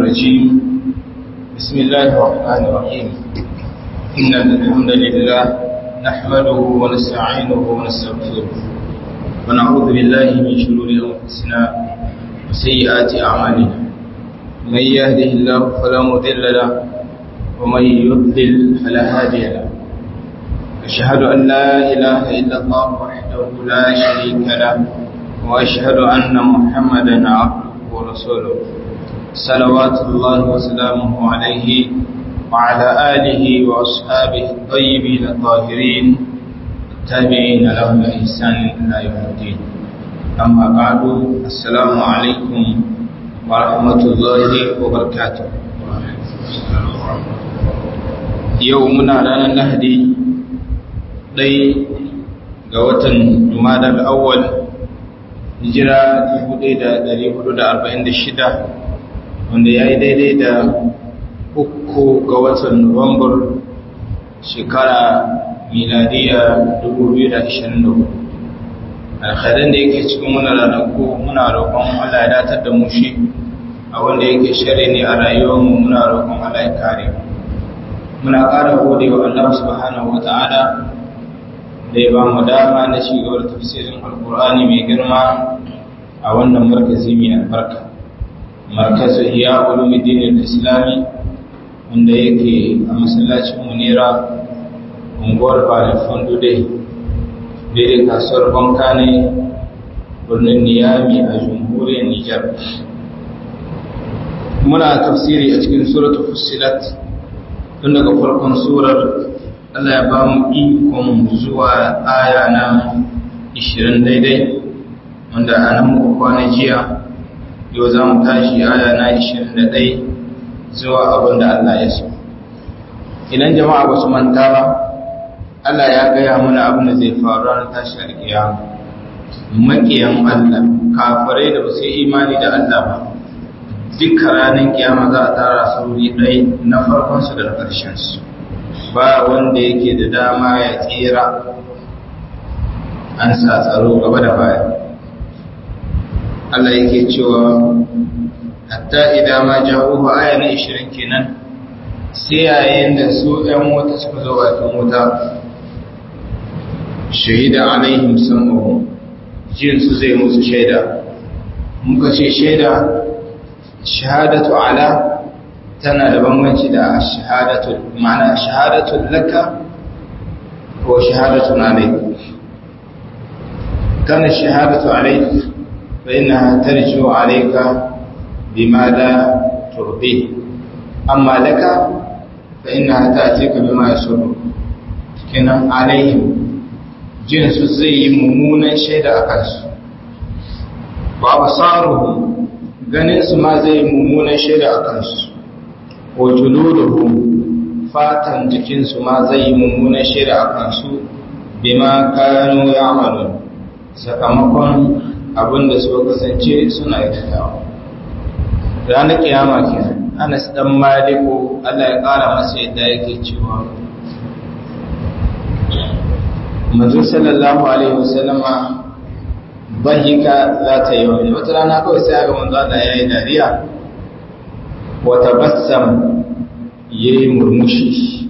الرجيم بسم الله الرحمن الرحيم إن الحمد لله نحمده ونستعينه ونستغفره ونعوذ بالله من شرور أنفسنا وسيئات أعمالنا من يهده الله فلا مضل له ومن يضلل فلا هادي له أشهد أن لا إله إلا الله وحده لا شريك له وأشهد أن محمدا عبده ورسوله صلوات الله وسلامه عليه وعلى آله وأصحابه الطيبين الطاهرين التابعين لهم بإحسان إلى يوم الدين أما بعد السلام عليكم ورحمة الله وبركاته يومنا لنا نهدي ɗai ga watan jumadar awwal hijira 1446 wanda ya yi daidai da uku ga watan nuwambar shekara miladiya 2024 alkhairan da yake cikin muna ranaku muna roƙon Allah ya datar da mu shi a wanda yake shari ne a rayuwarmu muna roƙon Allah ya kare muna ƙara gode wa Allah subhanahu wa ta'ala da ya ba mu dama na shigawar tafsirin alkur'ani mai girma a wannan markazi mai albarka markazu iya ulumuddin islami wanda yake a masallacin munira unguwar balifan dude daidai kasuwar banka ne birnin niyami a jamhuriyar nijar muna tafsiri a cikin suratul fussilat tun daga farkon surar Allah ya ba mu ikon zuwa aya na 20 daidai wanda a nan muka kwana jiya yau za mu tashi aya na 21 zuwa abin da Allah ya so. Idan jama'a ba su manta ba, Allah ya gaya mana abin da zai faru ranar tashi alƙiyama. Maƙiyan Allah, kafirai da ba su yi imani da Allah ba, duka ranar kiyama za a tara sauri ɗai na farkonsu da na ƙarshensu. ba wanda yake da dama ya tsira an sa tsaro gaba da baya Allah yake cewa hatta idan ma jawo aya na 20 kenan sai yayin da su ɗan wuta suka zo bakin wuta shahida alaihim sam'uhum jin su zai musu shaida muka ce shaida shahadatu ala tana da bambanci da shahadatul ma'ana shahadatul laka ko shahadatun alayk kana shahadatu alayk fa innaha tarju alayka bima la turbi amma laka fa innaha ta'tika bima yasuru kenan alayhim jin su zai yi mummunan shaida a kansu ba basaruhum ganin su ma zai yi mummunan shaida a kansu wa juluduhum fatan jikinsu ma zai yi mummunan shirya a kansu bima kanu ya'malun sakamakon abinda suka kasance suna aikatawa ranar kiyama kenan Anas dan Maliku Allah ya kara masa yadda yake cewa Manzo sallallahu alaihi wasallama bahika za ta yi wani wata rana kawai sai ga manzo Allah ya yi dariya وتبسم يمرمشي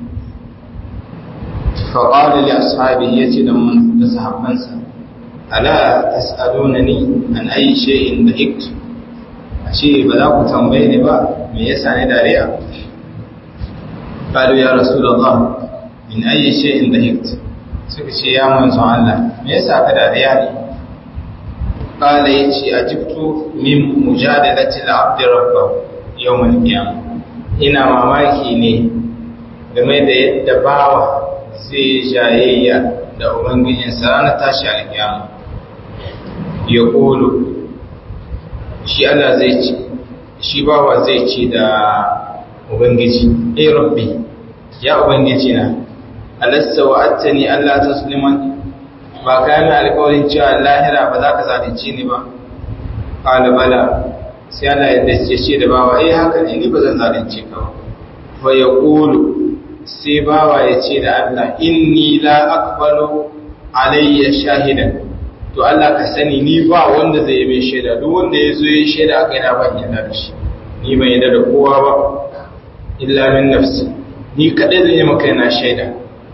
فقال لأصحابه يتدم تسحبنسا ألا تسألونني عن أي شيء ضحكت أشي بلاك تنبيني با من يسعني داريا قالوا يا رسول الله من أي شيء ضحكت سكشي يا منزو الله من يسعك داريا قال يتي أجبت من مجادلة العبد ربه yawon kiyama ina mamaki ne game da yadda bawa zai jayayya da ubangijinsa ranar tashi alkiyama ya ƙolo shi Allah zai ce shi bawa zai ce da ubangiji ai rabbi ya ubangiji na alassa wa attani Allah ta suliman ba ka yi alkawarin cewa lahira ba za ka zalunci ni ba ƙala bala sai Allah ya dace ce da bawa eh haka ne ni ba zan zalunce ka ba fa yaqulu sai bawa ya ce da Allah inni la aqbalu alayya shahidan to Allah ka sani ni ba wanda zai yi mai shaida duk wanda ya zo ya shaida a kaina ban yarda da shi ni ban yadda da kowa ba illa min nafsi ni kadai zan yi maka yana shaida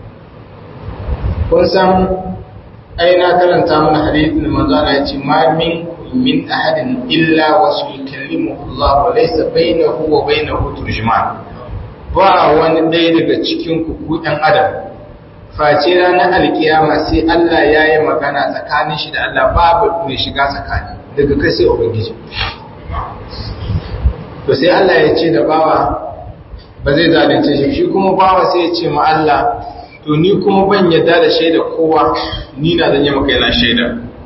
kun san ai na karanta mana hadithin manzo Allah ya ce ma min min ahadin illa wasu yukallimu Allah wa laysa bainahu wa bainahu turjuman ba wani ɗaya daga cikin ku ku ɗan adam face ranar alkiyama sai Allah ya yi magana tsakanin shi da Allah babu mai shiga tsakani daga kai sai ubangiji to sai Allah ya ce da bawa ba zai zalunce shi shi kuma bawa sai ya ce ma Allah to ni kuma ban yadda da shaida kowa ni na zan yi maka yana shaida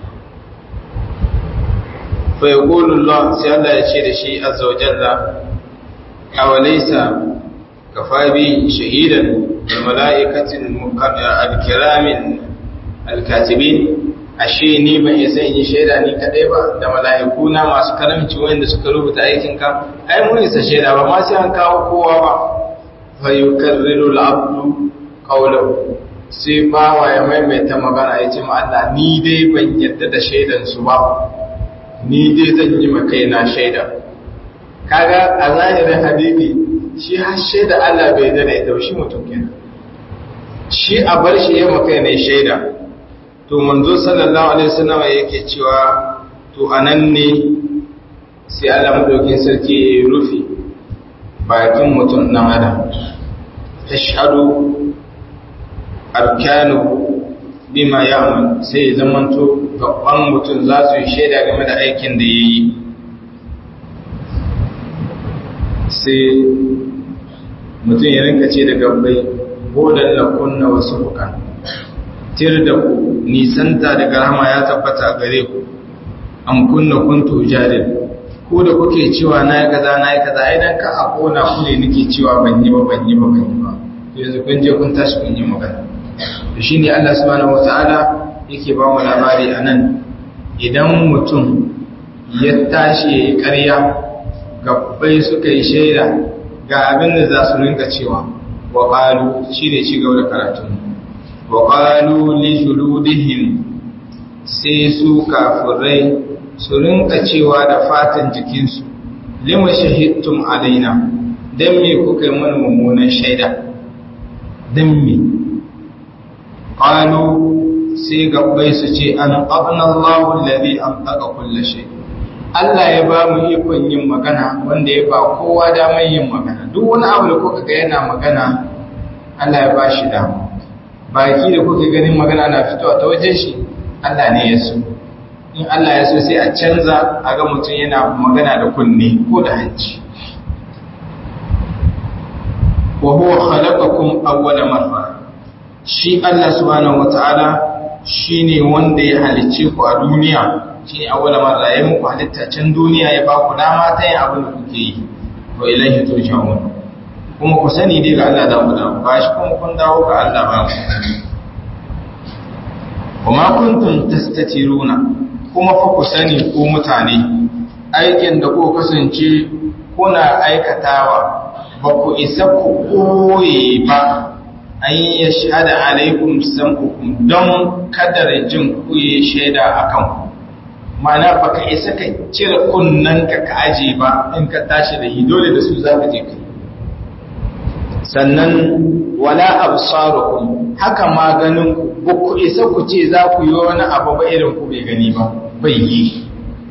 fa yaqulu Allah sai Allah ya ce da shi azza wa jalla awalaysa kafa bi shahidan wal malaikatin al-kiramin al-katibin ashe ni ban isa in yi shaida ni kadai ba da mala'iku na masu karamci wanda suka rubuta aikin ka ai mun isa shaida ba ma sai an kawo kowa ba fa yukarriru al-abdu qawluhu sai bawa ya maimaita magana ya ce ma Allah ni dai ban yadda da shaidan su ba ni dai zan yi ma kaina shaida kaga a zahirin hadisi shi har shaida Allah bai da ita shi mutum kenan shi a bar shi ya maka ne shaida to manzo sallallahu alaihi wasallam yake cewa to anan ne sai Allah madaukin sarki ya rufe bakin mutum nan adam tashhadu arkanu bima ya'mal sai zamanto gaban mutum za su yi shaida game da aikin da yayi sai mutum ya rinka ce da gabbai bodan na kunna wasu bukan tir da ku nisanta daga rahama ya tabbata gare ku an kunna kuntu jadil ko da kuke cewa na yi kaza na yi kaza idan ka a kona ku ne nake cewa ban yi ba ban yi ba ban yi ba yanzu kun je kun tashi kun yi magana to shine Allah subhanahu wataala yake ba mu labari anan idan mutum ya tashi ya yi ƙarya gabbai suka yi shaida ga abin da za su rinka cewa wa ƙalu shi ne ci gaba da karatun wa ƙalu li juludihim sai su kafirai su rinka cewa da fatan jikinsu lima shahidtum alaina dan me kuka yi mana mummunan shaida dan me qalu sai gabbai su ce an qabna Allahu alladhi antaqa kulli shay Allah ya ba mu ikon yin magana wanda ya ba kowa damar yin magana duk wani abu da kuka ga yana magana Allah ya ba shi dama baki da kuka ganin magana na fitowa ta wajen shi Allah ne ya so in Allah ya so sai a canza a ga mutum yana magana da kunne ko da hanci wa huwa khalaqakum awwala marra shi Allah subhanahu wataala shine wanda ya halicce ku a duniya shine awwala marra ya muku halitta can duniya ya ba ku dama ta yin abin da kuke yi wa ilaihi turja'un kuma ku sani dai ga Allah za ku dawo ba shi kuma kun dawo ga Allah ba kuma kuntum tastatiruna kuma fa ku sani ku mutane aikin da ku kasance kuna aikatawa ba ku isa ku koye ba an yi shahada alaikum sam'ukum don kadar jin ku yi shaida akan ku mana baka isa ka cire kunnen ka ka aje ba in ka tashi da dole da su za ka je kai sannan wala absarukum haka ma ganin ku ba ku isa ku ce za ku yi wani abu ba irin ku bai gani ba bai yi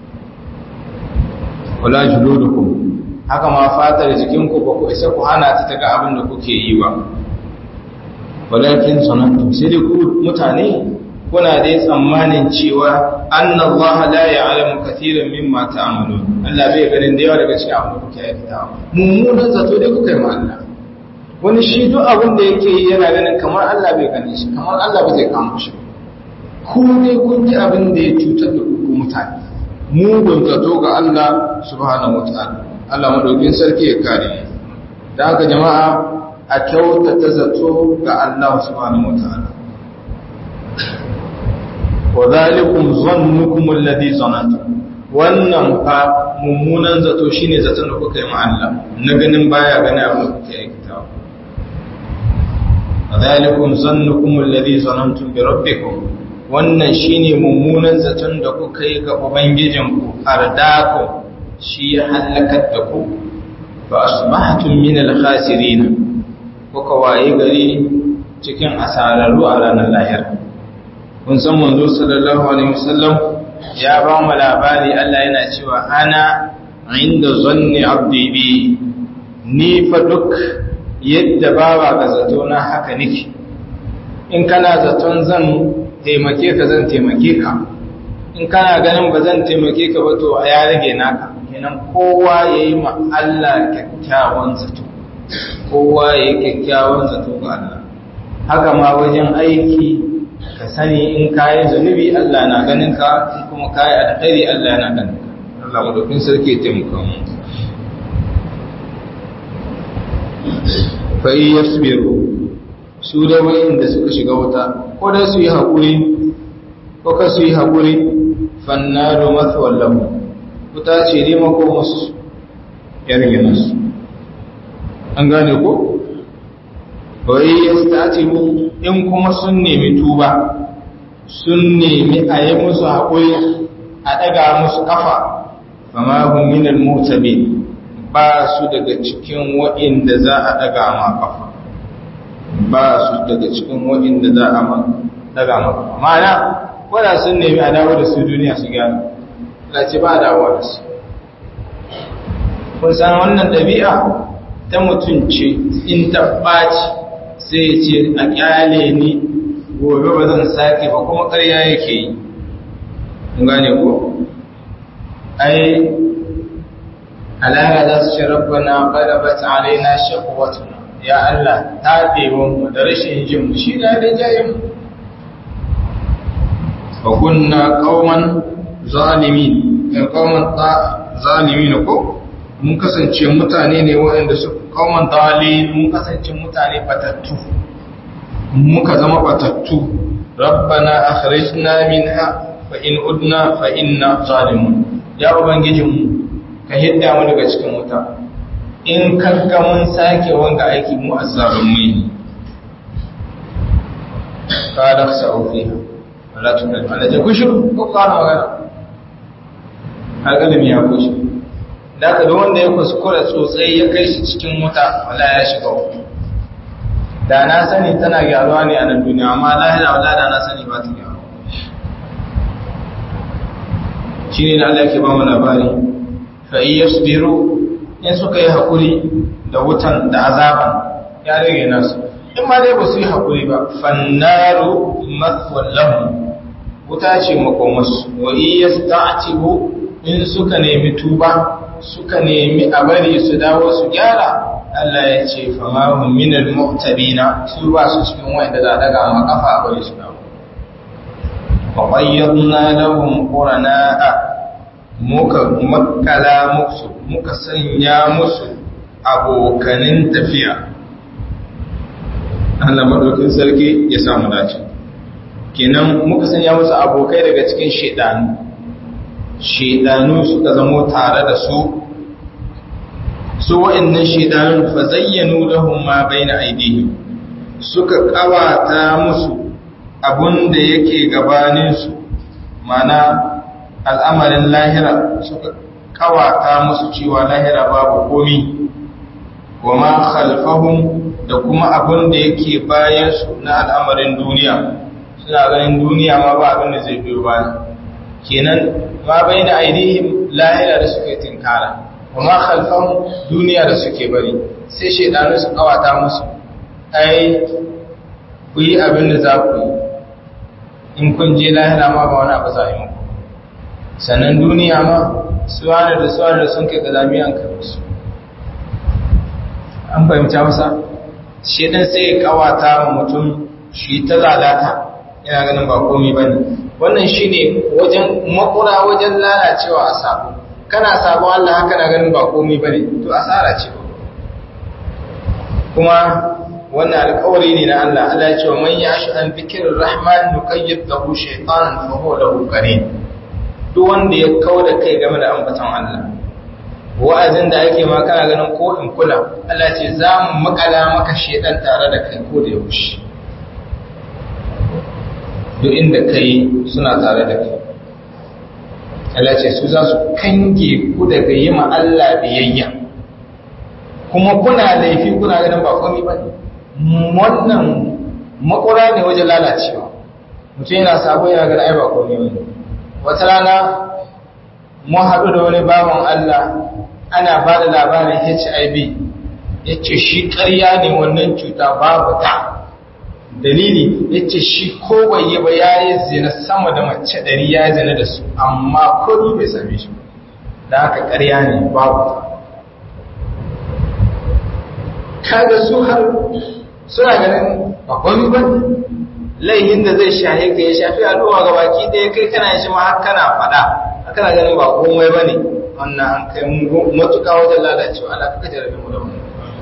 wala juludukum haka ma fatar jikin ku ba ku isa ku hana ta daga abin da kuke yi ba walakin sanantum sai dai ku mutane kuna dai tsammanin cewa annallaha la ya'lamu katiran mimma ta'malun Allah bai ganin da yawa daga cikin abin da kuke aikatawa mummunan zato dai kuka yi ma Allah wani shi duk abin da yake yi yana ganin kamar Allah bai gane shi kamar Allah ba zai kama shi ku ne kun ji abin da ya cutar da ku mutane mugun zato ga Allah subhanahu wataala Allah madaukin sarki ya kare mu da haka jama'a a kyautata zato ga Allah subhanahu wataala wa zalikum zannukum alladhi zanantum wannan fa mummunan zato shine zaton da kuka yi ma Allah na ganin baya gani abin da kuke aikatawa wa zalikum zannukum alladhi zanantum bi rabbikum wannan shine mummunan zaton da kuka yi ga ubangijinku ardaku shi ya halakar da ku fa asbahtum min al-khasirin kuka waye gari cikin asararru a ranar lahira kun san manzo sallallahu alaihi wasallam ya ba mu labari Allah yana cewa ana inda zanni abdi bi ni fa duk yadda bawa ga zato na haka nake in kana zaton zan taimake ka zan taimake ka in kana ganin ba zan taimake ka ba to a ya rage naka kenan kowa ya yi ma Allah kyakkyawan zato kowa ya yi kyakkyawan zato ga Allah haka ma wajen aiki ka sani in kayi zunubi Allah na ganin ka in kuma kayi alkhairi Allah na ganin ka Allah madaukin sarki ya taimaka mu fa yasbiru su da wayanda suka shiga wuta ko da su yi haƙuri ko ka su yi haƙuri fannaru mathwal lahu wuta ce dai mako musu yarge nasu an gane ko wai yastatibu in kuma sun nemi tuba sun nemi a yi musu haƙuri a ɗaga musu ƙafa fama hun minal mutabi ba su daga cikin wa'inda za a ɗaga ma ƙafa ba su daga cikin wa'inda za a ɗaga ma ƙafa ma'ana wadda sun nemi a dawo da su duniya su gyara lace ba a dawo da su kun san wannan ɗabi'a ta mutum ce in ta ɓaci sai ce a ƙyale ni gobe ba zan sake ba kuma ƙarya yake yi gane ko ai alaƙa za su ce rabbana ƙalabat alaina shakwatuna ya Allah taɓewanmu da rashin jinmu shi na da jayin wa kunna qauman zalimin ya qauman zalimin ko mun kasance mutane ne waɗanda su qauman dalil mun kasance mutane batattu muka zama batattu rabbana akhrijna minha fa in udna fa inna zalimun ya ubangijinmu ka hidda mu daga cikin wuta in kanka mun sake wanga aiki mu azzalumai ne qala khsa'u fiha wala tukal ala ja kushur ko kana magana alƙalami ya kushe da ka da wanda ya kuskura tsotsai ya kai shi cikin wuta wala ya shiga wuta da na sani tana gyaruwa ne a nan duniya amma lahira wala da na sani ba ta gyaruwa shi ne da Allah ke ba mu labari fa iya su biro in suka yi haƙuri da wutan da azaban ya rage nasu in ma dai ba su yi haƙuri ba fannaru matswallahu wuta ce makomasu wa iya sta'atibu in suka nemi tuba suka nemi a bari su dawo su gyara Allah ya ce famahun minal mu'tabina su ba su cikin wanda za a daga ma kafa a bari su dawo wa qayyadna lahum qurana'a muka makala musu muka sanya musu abokanin tafiya Allah madaukin sarki ya samu dace kenan muka sanya musu abokai daga cikin shedanu shedanu suka zamo tare da su su wa'annan shedanun fa zayyanu lahum ma baina aydihim suka kawata musu abun da yake gabanin su mana al'amarin lahira suka kawata musu cewa lahira babu komi wa ma khalfahum da kuma abun da yake bayan su na al'amarin duniya suna ganin duniya ma ba abin da zai biyo bayan kenan ma baina aydihim lahira da suke tinkara kuma khalfan duniya da suke bari sai shaidanu su kawata musu ai ku yi abin da za ku yi in kun je lahira ma ba wani abu za a yi muku sannan duniya ma suwanar da suwanar da sun kai gazami an kai musu an fahimta masa shaidan sai ya kawata wa mutum shi ta lalata yana ganin ba komi ba ne wannan shi ne wajen makura wajen lalacewa a sabo kana sabon Allah haka na ganin ba komai bane to asara ce kuma wannan alƙawari ne na Allah Allah ya ce wa man yashu an dhikrir rahman nuqayyid lahu shaytanan fa huwa lahu qarin duk wanda ya kauda kai game da ambaton Allah wa'azin da ake ma kana ganin ko in kula Allah ce za mu makala maka shedan tare da kai ko da yaushe duk inda kai suna tare da kai Allah ce su za su kange ku daga yi ma Allah biyayya kuma kuna laifi kuna ganin ba komai ba ne wannan makura ne wajen lalacewa mutum yana sabo yana ganin ai ba komai ba ne wata rana mun haɗu da wani bawan Allah ana ba da labarin HIV ya ce shi ƙarya ne wannan cuta babu ta dalili ya ce shi ko bai yi ba ya yi zina sama da mace ɗari ya yi zina da su amma kuri bai same shi da haka ƙarya ne babu ta kaga su har suna ganin bakwai ba laihin da zai shahe ka ya shafi al'umma ga baki ɗaya kai kana shi ma har kana faɗa kana ganin ba komai ba ne wannan an kai matuƙa wajen lalacewa ala kaka jarabe mu da wani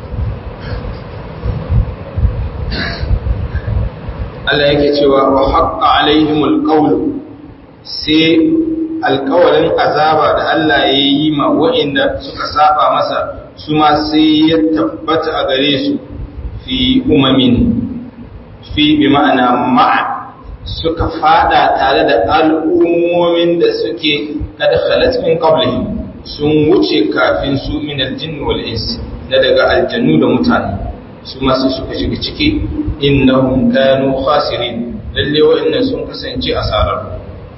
Allah yake cewa wa haqqa alaihimul qawlu sai alƙawarin azaba da Allah ya yi ma wa'inda suka saba masa su ma sai ya tabbata a gare su fi umamin fi bi ma'ana ma'a suka fada tare da al'ummomin da suke kada khalat min qablihim sun wuce kafin su min aljinn wal ins da daga aljannu da mutane su ma sai suka shiga ciki innahum kanu khasirin lalle wa'annan sun kasance asarar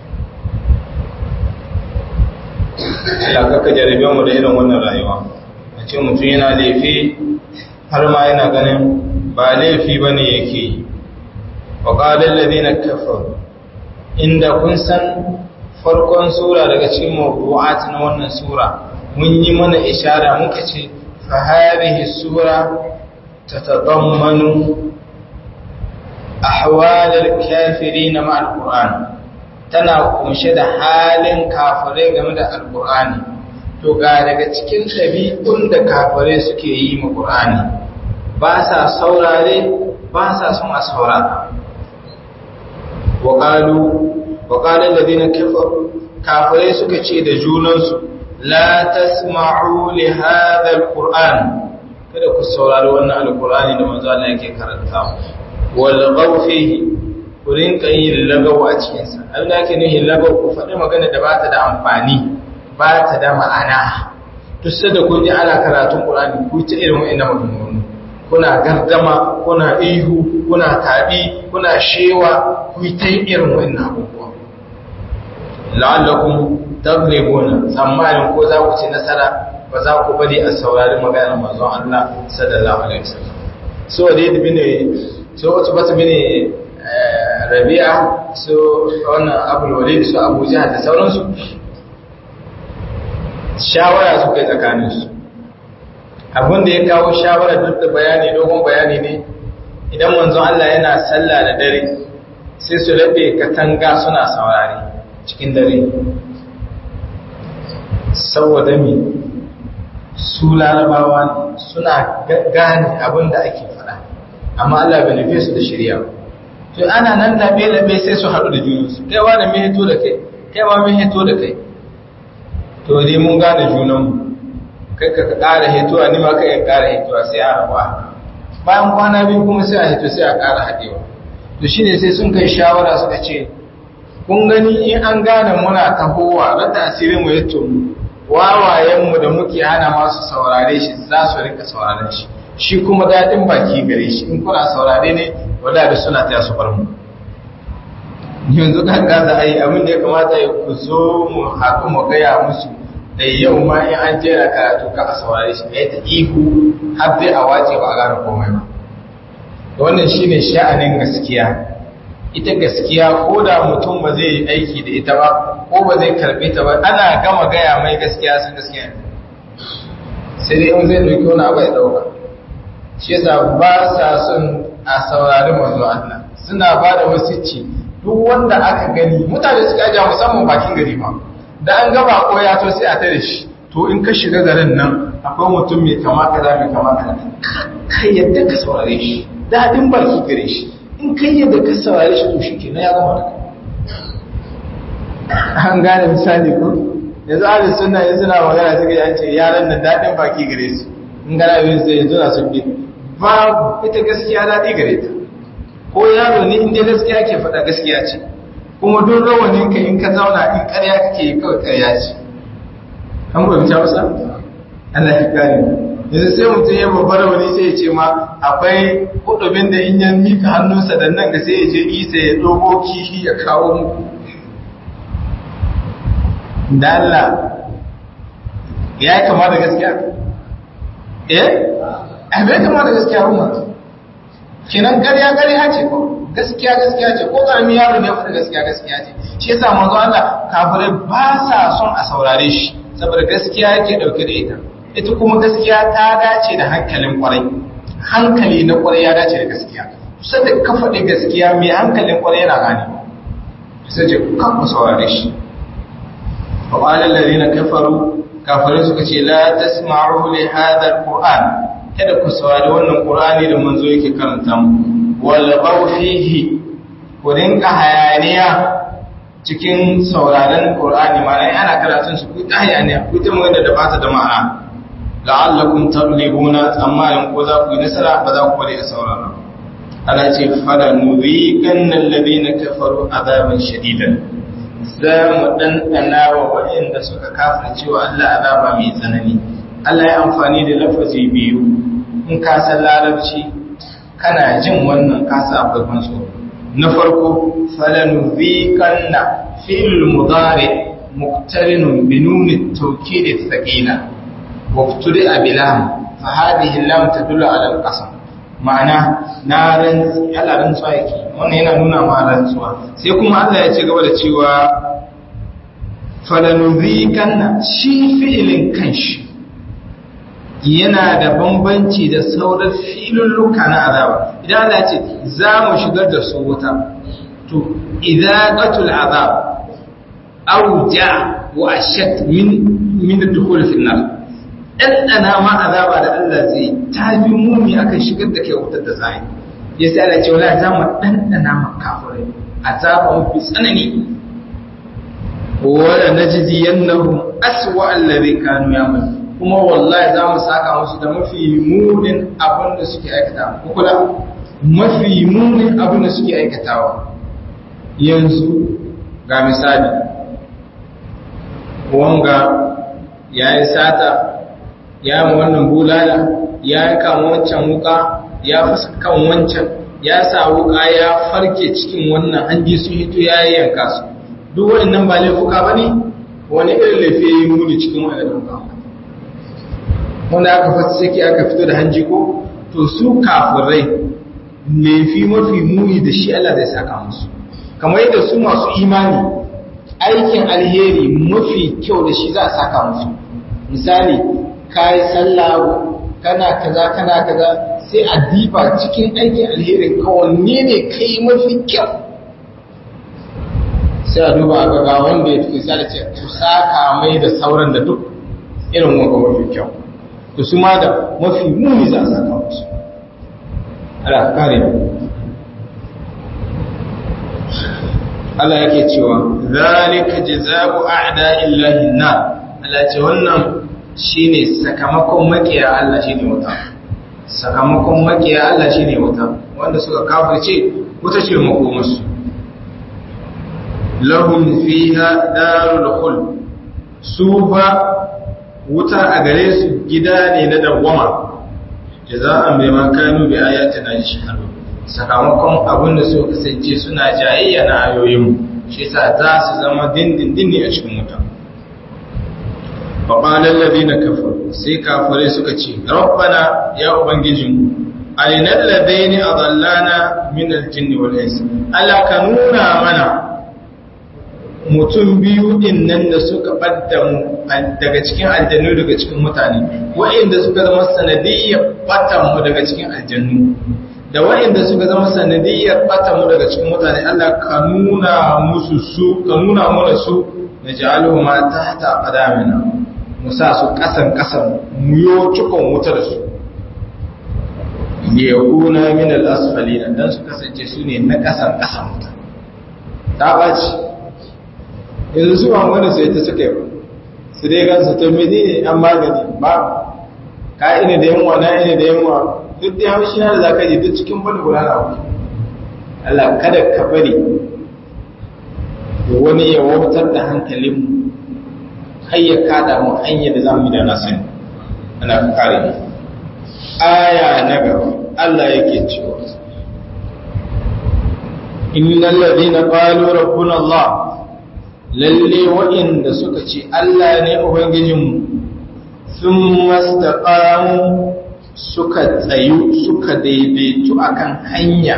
ya kaka jarabe mu da irin wannan rayuwa a ce mutum yana laifi har ma yana ganin ba laifi bane yake yi wa qala alladhina kafaru inda kun san farkon sura daga cikin mawdu'at na wannan sura mun yi mana ishara muka ce fa hadhihi sura tatadammanu ahwal al-kafirin ma al-Qur'an tana kunshe da halin kafirai game da al-Qur'ani to ga daga cikin ɗabi'un da kafirai suke yi ma Qur'ani ba sa saurare ba sa son a saurara wa qalu وقال الذين كفروا كافرين suka ce da junansu la tasma'u li hadha alquran kada ku saurari wannan alqurani da manzo Allah yake karanta wal fihi ku rinka yin lagaw a cikin sa abin da ake nufi lagaw ku faɗi magana da bata da amfani bata da ma'ana duk sai da kun ji ana karatun qur'ani ku ta irin wa'annan maganganu kuna gardama kuna ihu kuna tabi kuna shewa ku ta irin wa'annan abubuwa la'allakum taghlibuna tsammanin ko za ku ci nasara ba za ku bari a saurari maganar manzon Allah sallallahu alaihi wasallam so dai da bine so wasu basu bine Rabi'a so wannan Abul Walid su Abu Jahl da sauransu shawara suka yi tsakanin su abin da ya kawo shawara duk da bayani dogon bayani ne idan manzon Allah yana sallah da dare sai su rabe katanga suna saurari cikin dare saboda mi su larabawa suna gane abin da ake fada amma Allah bai nufe su da shirya to ana nan labe-labe sai su haɗu da junansu kai wa da mai hito da kai kai ma mai hito da kai to dai mun gane junanmu kai ka ƙara hitowa ni ma kai ya ƙara hitowa sai a rabuwa bayan kwana biyu kuma sai a hito sai a ƙara haɗewa to shine sai sun kai shawara suka ce kun gani in an gane muna tahowa na tasirin mu ya tomu wawayenmu da muke hana masu saurare shi za su rika sauraren shi shi kuma daɗin baki gare shi in kuna saurare ne wadda suna ta su bar mu yanzu kan gaza a yi abin da ya kamata ya ku zo mu haɗu mu gaya musu da yau ma in an jera karatu ka a saurare shi ya ta ihu har dai a wace ba a gane komai ba wannan shine sha'anin gaskiya ita gaskiya ko da mutum ba zai yi aiki da ita ba ko ba zai karbe ta ba ana gama gaya mai gaskiya sun gaskiya sai dai in zai dauki wani abu ya dauka shi yasa ba sa son a saurari manzo Allah suna ba da wasicci duk wanda aka gani mutane suka ja musamman bakin gari ba da an gaba ko ya to sai a tare shi to in ka shiga garin nan akwai mutum mai kama kaza mai kama kaza kai yadda ka saurare shi dadin baki gare shi in kai yadda ka saurare shi to shi ke na ya gama da an gane misali ko yanzu ahli sunna yanzu suna magana suka yi ce yaran nan daɗin baki gare su in gana yin sai yanzu na sun bi babu ita gaskiya daɗi gare ta ko yaro ne inda gaskiya ke faɗa gaskiya ce kuma don rawanin ka in ka zauna in ƙarya kake kawai ƙarya ce an gobe ta wasa Allah ya kare yanzu sai mutum ya babbar wani sai ya ce ma akwai hudubin da in ya mika hannunsa da nan ga sai ya je isa ya dogo kihi ya kawo muku da Allah ya yi kama da gaskiya eh a bai kama da gaskiya rumar kinan ƙarya ƙarya ce ko gaskiya gaskiya ce ko ƙarami yaro ne faɗi gaskiya gaskiya ce shi yasa manzo Allah kafirai ba sa son a saurare shi saboda gaskiya yake dauke da ita ita kuma gaskiya ta dace da hankalin kwarai hankali na kwarai ya dace da gaskiya sai da ka faɗi gaskiya mai hankalin kwarai yana gane sai ce kan ku saurare shi fa qala alladhina kafaru kafirai suka ce la tasma'u li hadha alquran kada ku saurari wannan qur'ani da manzo yake karanta mu wal fihi ku rinka hayaniya cikin sauraron Qur'ani ma'ana ana karatun shi ku ta hayaniya ku ta magana da bata da ma'ana la'allakum tablibuna tsammanin ko za ku yi nasara ba za ku bari a saurara ana ce fala nuzikan alladhina kafaru azaban shadidan za mu dandana wa waɗanda suka kafirce wa Allah azaba mai tsanani Allah ya amfani da lafazi biyu in ka san larabci kana jin wannan kasa akwai ban tsoro na farko falanuzikanna fi'l mudari muqtarinun bi nun at-tawkid ath-thaqila wa ukturi'a bi lam fa hadhihi lam tadullu ala al-qasam ma'ana na ran Allah rantsuwa yake wannan yana nuna ma rantsuwa sai kuma Allah ya ce gaba da cewa falanuzikanna shi fi'ilin kanshi yana da bambanci da sauran filulluka na azaba idan Allah ce za mu shigar da su wuta to idaqatul azab awja wa ashat min min ad-dukhul fi an-nar dandana ma azaba da Allah zai tafi muni akan shigar da kai wutar da zai yasa Allah ce wala za mu dandana ma kafirai azaba mafi tsanani wala najziyannahum aswa alladhi kanu ya'malun kuma wallahi za mu saka musu da mafi munin abin da suke aikata kula mafi munin abin da suke aikatawa yanzu ga misali wanga ya yi sata ya yi wannan bulala ya yi kama wancan wuka ya fuska kan wancan ya sa wuka ya farke cikin wannan hanji sun hito ya yi yanka su duk waɗannan ba laifuka ba ne wani irin laifi ya yi muni cikin waɗannan laifuka wanda aka fasike aka fito da hanji ko to su kafirai laifi mafi muni da shi Allah zai saka musu kamar yadda su masu imani aikin alheri mafi kyau da shi za a saka musu misali kai sallah kana kaza kana kaza sai a diba cikin aikin alherin ka wanne ne kai mafi kyau sai a duba a ga wanda ya fi sai da ce ku saka mai da sauran da duk irin wanga mafi kyau to su ma da mafi muni za a saka musu ala kare Allah yake cewa zalika jazaa'u a'da'illahi nar Allah ce wannan shine sakamakon makiya Allah shine wuta sakamakon makiya Allah shine wuta wanda suka kafirce wuta ce makomarsu lahum fiha darul khuld su ba wuta a gare su gida ne na dawwama jaza'an bai ma kanu bi ayatina yashhadu sakamakon abin da suka kasance suna jayayya na ayoyin shi yasa za su zama dindindin ne a cikin wuta fa qala alladhina kafaru sai kafirai suka ce rabbana ya ubangijin aina alladhina adallana min aljinn wal ins ala ka nuna mana mutum biyu din nan da suka ɓadda mu daga cikin aljannu daga cikin mutane wa'inda suka zama sanadiyyar ɓatan mu daga cikin aljannu da wa'inda suka zama sanadiyyar ɓatan mu daga cikin mutane Allah ka nuna musu su ka nuna mana su na ja'aluhu ma tahta qadamina mu sa su kasan kasan mu yo cikon wuta da su yakuna min al-asfalina dan su kasance su ne na kasan kasan wuta ta baci yanzu su ba wanda sai ta suka yi su dai gansu ta mini ne an magani ba ka ina da yamma na ina da yamma duk da haushi na da za ka ji duk cikin bani guda na wani Allah kada ka bari wani ya wautar da hankalinmu har ya kada mu hanyar da za mu yi da na sani ana kare aya na gaba Allah yake cewa innal ladina qalu rabbuna Allah lalle wa'inda suka ce Allah ne ubangijinmu sun mastaqamu suka tsayu suka daidaitu akan hanya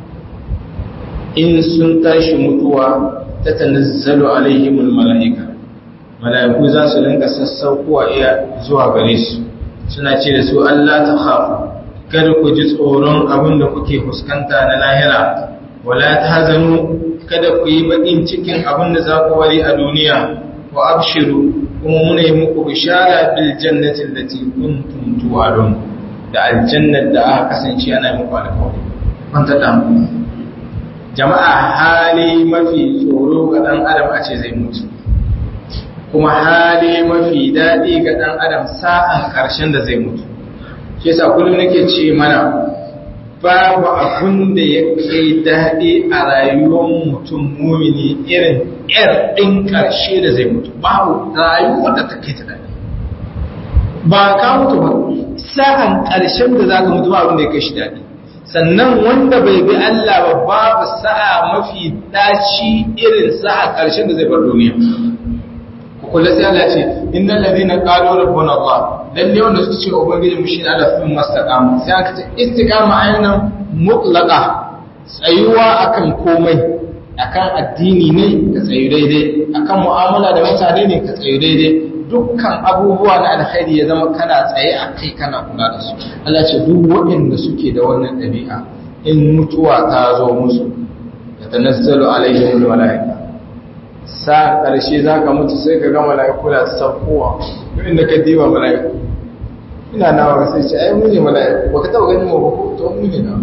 in sun tashi mutuwa ta tanazzalu alaihimul mala'ika mala'iku za su rinka sassaukowa iya zuwa gare su suna ce da su Allah ta khafu kada ku ji tsoron abin da kuke fuskanta na lahira wala ta hazanu kada ku yi baƙin cikin abin da za ku wari a duniya wa abshiru kuma muna yi muku bishara bil jannati allati kuntum tu'adun da aljannar da aka kasance ana muku alƙawari kwanta da jama'a hali mafi tsoro ga dan adam a ce zai mutu kuma hali mafi daɗi ga ɗan adam sa'an ƙarshen da zai mutu shi yasa kullum nake ce mana babu abun da ya kai daɗi a rayuwar mutum mumini irin ‘yar ɗin ƙarshe da zai mutu babu rayuwar da ta kai ta daɗi ba ka mutu ba sa'an ƙarshen da za ka mutu ba abin da ya kai shi daɗi sannan wanda bai bi Allah ba babu sa'a mafi ɗaci irin sa'a ƙarshen da zai bar duniya kula sai Allah ce innal ladina qalu rabbuna Allah lalle wanda suka ce ubangiji mu shi Allah sun mastaqama sai aka ce istiqama ayyana mutlaqa tsayuwa akan komai akan addini ne ka tsayu daidai akan mu'amala da mutane ne ka tsayu daidai dukkan abubuwa na alkhairi ya zama kana tsaye a kai kana kula da su Allah ce duk waɗanda suke da wannan ɗabi'a in mutuwa ta zo musu ya tanazzalu alaihim almalaika sa ƙarshe za ka mutu sai ka ga mala'iku da saukowa inda ka diba mala'iku ina nawa sai ce ai muni mala'iku ba ka taɓa ganin wa ko to muni na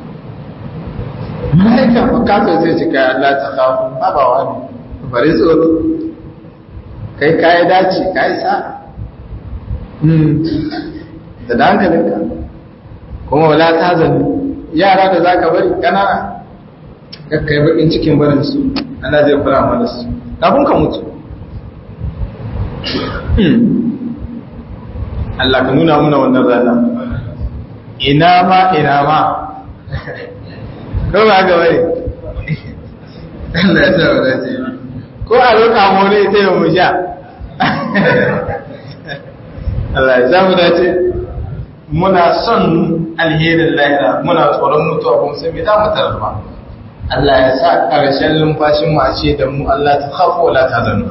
mala'ika ba kafin zai ce kai Allah ta kafu babawa ne bari tsoro kai kayi dace kayi sa da da hankalinka kuma wala ta zani yara da za ka bari ƙanana kakkai bakin cikin barinsu ana zai fara mana su kafin ka mutu Allah ka nuna muna wannan rana ina ma ina ma ko ba ga bane Allah ya sa wa dace ko a roƙa mu ne sai mu sha Allah ya sa mu dace muna son alherin lahira muna tsoron mutuwa kuma sai mai damu tarfa Allah ya sa ƙarshen lumfashin mu a ce da mu Allah ta khafu wala ta zanu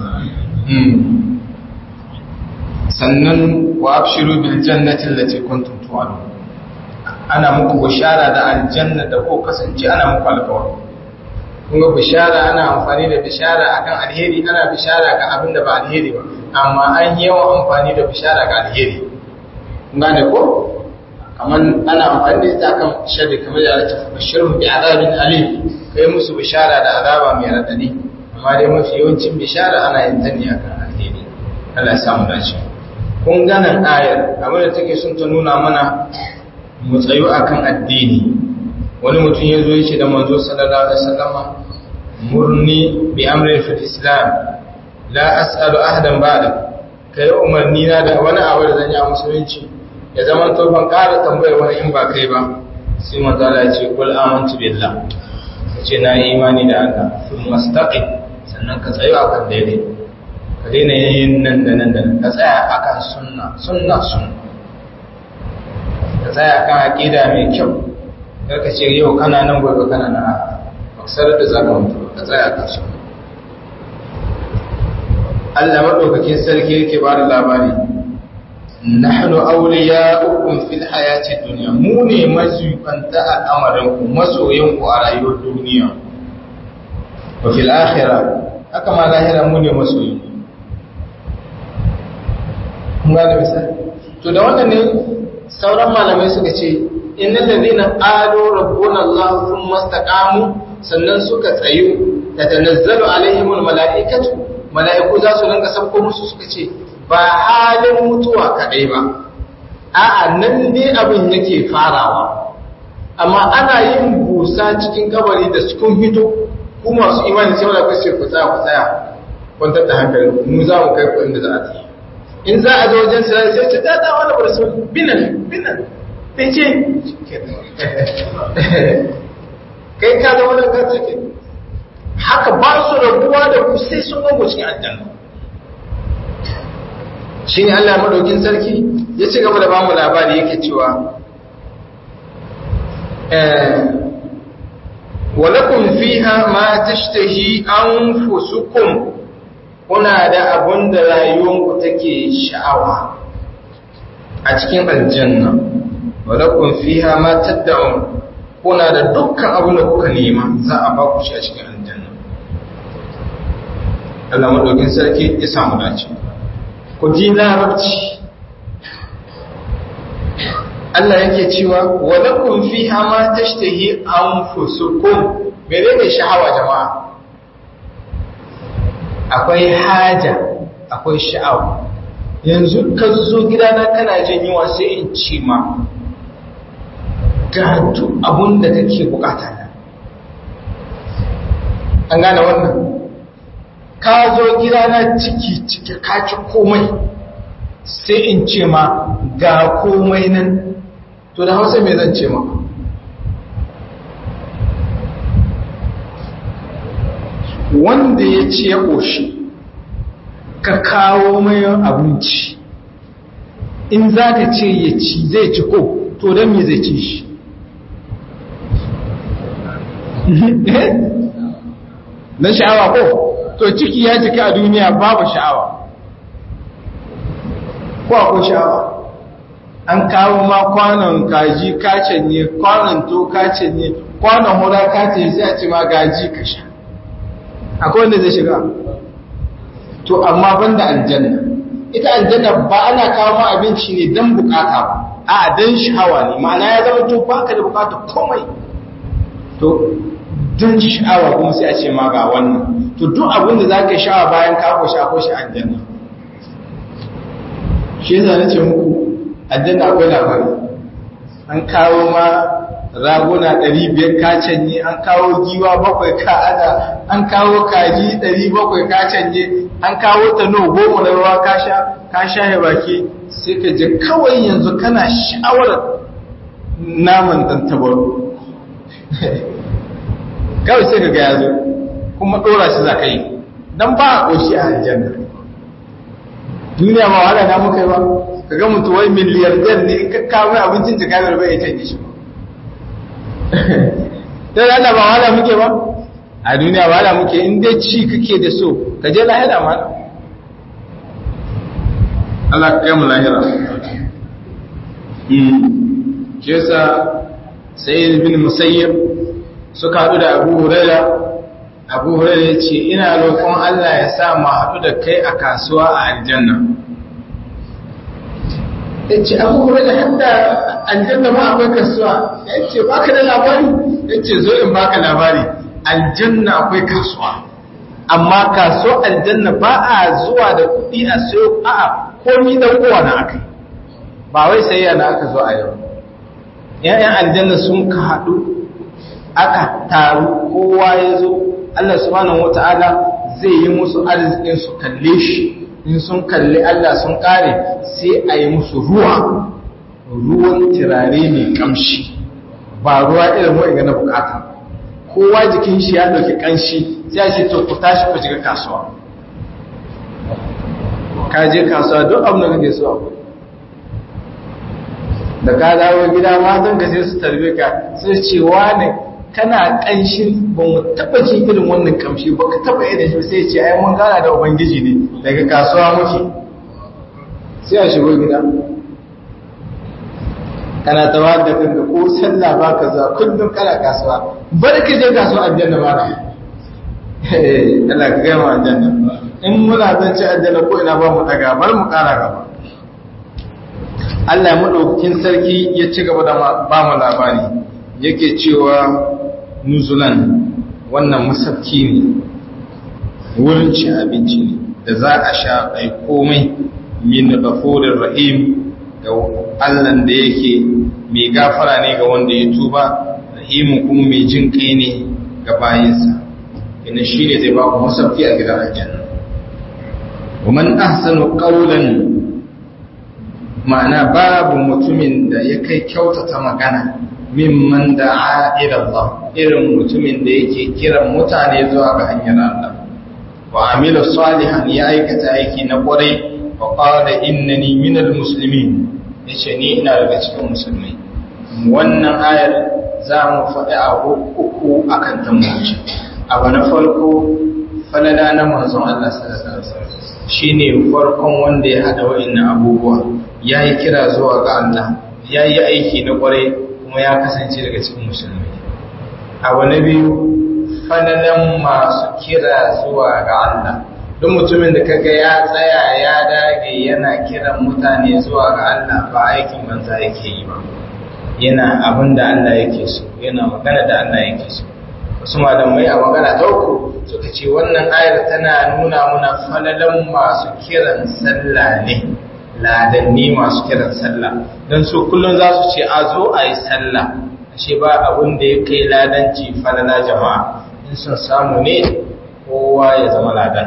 sannan wa abshiru bil jannati allati kuntum tu'adun ana muku bishara da aljanna da ko kasance ana muku alƙawari kun ga bishara ana amfani da bishara akan alheri ana bishara ga abin da ba alheri ba amma an yi yawan amfani da bishara ga alheri kun gane ko kamar ana amfani da ita akan sharri kamar da ta bashirun bi azabin alim kai musu bishara da azaba mai radadi amma dai mafi yawancin bishara ana yin ta ne akan alheri Allah ya samu dace kun ganan ayar abin da take sun ta nuna mana mu tsayu akan addini wani mutum ya zo yace da manzo sallallahu alaihi wasallam murni bi amri fil islam la as'alu ahadan ba'da kai umarni na da wani abu da zan yi a musulunci ya zama to ban ƙara tambayar wani in ba kai ba sai manzo Allah ya ce kul amantu billah ce na yi imani da Allah sun mastaqim sannan ka tsayo akan daidai ka daina yin nan da nan da nan ka tsaya akan sunna sunna sunna ka tsaya akan aqida mai kyau kar ka ce yau kana nan gobe kana nan a maksar da zaka mutu ka tsaya akan sunna Allah madaukakin sarki yake ba da labari nahnu awliya'ukum fil hayati dunya mu ne mazubanta al'amarin ku masoyan ku a rayuwar duniya wa fil akhirah haka ma lahira mu ne masoyan ku kun ga misali to da wannan ne sauran malamai suka ce innal ladina qalu rabbuna allah thumma istaqamu sannan suka tsayu tatanazzalu alaihimul malaikatu malaiku za su rinka sabko musu suka ce ba halin mutuwa kaɗai ba a'a nan dai abin yake farawa amma ana yin busa cikin kabari da cikin hito ku masu imani sai wanda kwace ku tsaya ku tsaya kwantar da hankali mu za mu kai ku inda za a yi in za a zo wajen sai sai ce ta da wani rasul binan binan bai ce kai ka zama da ka take haka ba su rabuwa da ku sai sun gago cikin aljanna shi ne Allah madaukin sarki ya ci gaba da ba mu labari yake cewa walakun fiha ma tashtahi anfusukum kuna da abun da rayuwanku take sha'awa a cikin aljanna walakun fiha ma tad'un kuna da dukkan abun da kuka nema za a ba ku shi a cikin aljanna Allah madaukin sarki ya samu dace ku ji larabci Allah yake cewa walakum fiha ma tashtahi anfusukum menene sha'awa jama'a akwai haja akwai sha'awa yanzu ka zo gidana kana jin yunwa sai in ci ma ga duk abun da kake bukata na an gane wannan ka zo gidana ciki ciki ka ci komai sai in ce ma ga komai nan to da hausa mai zan ce ma wanda ya ce ya ƙoshi ka kawo mai abinci in za ka ce ya ci zai ci ko to don me zai ci shi na sha'awa ko to ciki ya cika a duniya babu sha'awa ko akwai sha'awa an kawo ma kwanon kaji kacin ne kwanon to kacin ne kwanon hura kacin sai a ce ma gaji ka sha akwai wanda zai shiga to amma banda aljanna ita aljanna ba ana kawo ma abinci ne don bukata ba a don sha'awa ne ma'ana ya zama to baka da bukata komai to don sha'awa kuma sai a ce ma ga wannan to duk abin da za ka sha'awa bayan ka sha ko shi aljanna shi yasa na ce muku aljanna akwai labari an kawo ma raguna ɗari biyar ka canye an kawo giwa bakwai ka ada an kawo kaji ɗari bakwai ka canye an kawo tano goma na ruwa ka sha ka sha ya baki sai ka je kawai yanzu kana sha'awar naman tantabaro kawai sai ka ga yazo kuma ɗora shi za ka yi don ba a ƙoshi a aljanna duniya ba wahala na muka yi ba ka ga mutu wai miliyardar ne in ka kawo mai abincin jika bai ya canje shi ba don Allah ba wahala muke ba a duniya ba wahala muke in dai ci kake da so ka je lahira ma Allah ka mu lahira ke sa sai bin musayyib suka haɗu da abu huraira abu huraira ya ce ina roƙon Allah ya sa mu haɗu da kai a kasuwa a aljanna ya ce abu huraira hadda aljanna ma akwai kasuwa ya ce baka da labari ya ce zo in baka labari aljanna akwai kasuwa amma kasuwa aljanna ba a zuwa da kuɗi a sayo a'a komi da kowa na aka ba wai sayayya na aka zo a yau ‘ya'yan aljanna sun ka haɗu aka taru kowa ya zo Allah subhanahu wata'ala zai yi musu arzikin su kalle shi in sun kalli Allah sun kare sai a yi musu ruwa ruwan turare mai kamshi ba ruwa irin wa'in na bukata kowa jikin shi ya ɗauki kanshi sai a ce to ku tashi ku shiga kasuwa ka je kasuwa duk abin da kake so akwai da ka dawo gida matan ka sai su tarbe ka sai ce wane kana kanshin ba mu taba jin irin wannan kamshi ba ka taba irin shi sai ce ai mun gana da ubangiji ne daga kasuwa muke sai a shigo gida kana tawa da kanka ko sallah ba ka za kullum kana kasuwa bar ka je kasuwa aljanna ba na eh Allah ka gaya mu aljanna in muna zance aljanna ko ina ba mu daga bar mu kara gaba Allah maɗaukakin sarki ya ci gaba da ba mu labari yake cewa nuzulan wannan masarki ne wurin cin abinci ne da za a sha ai komai min ghafurir rahim ga Allah da yake mai gafara ne ga wanda ya tuba rahimu kuma mai jin kai ne ga bayinsa ina shine zai ba ku masarki a gidan aljanna ومن أحسن قولا ma'ana babu mutumin da ya kai kyautata magana mimman da'a ila Allah irin mutumin da yake kiran mutane zuwa ga hanyar Allah wa amila salihan ya aikata aiki na kwarai wa qala innani minal muslimin yace ni ina daga cikin musulmai wannan ayar za mu faɗi abu uku akan ta muci abu na farko falala na manzon Allah sallallahu alaihi wasallam shine farkon wanda ya hada wa'annan abubuwa yayi kira zuwa ga Allah yayi aiki na kwarai kuma ya kasance daga cikin musulmai abu na biyu falalan masu kira zuwa ga Allah duk mutumin da kaga ya tsaya ya dage yana kiran mutane zuwa ga Allah ba aikin banza yake yi ba yana abin da Allah yake so yana magana da Allah yake so wasu malamai a magana ta uku suka ce wannan ayar tana nuna muna falalan masu kiran sallah ne ladanni masu kiran sallah don su kullum za su ce a zo a yi sallah ashe ba abin da ya kai ladanci falala jama'a in sun samu ne kowa ya zama ladan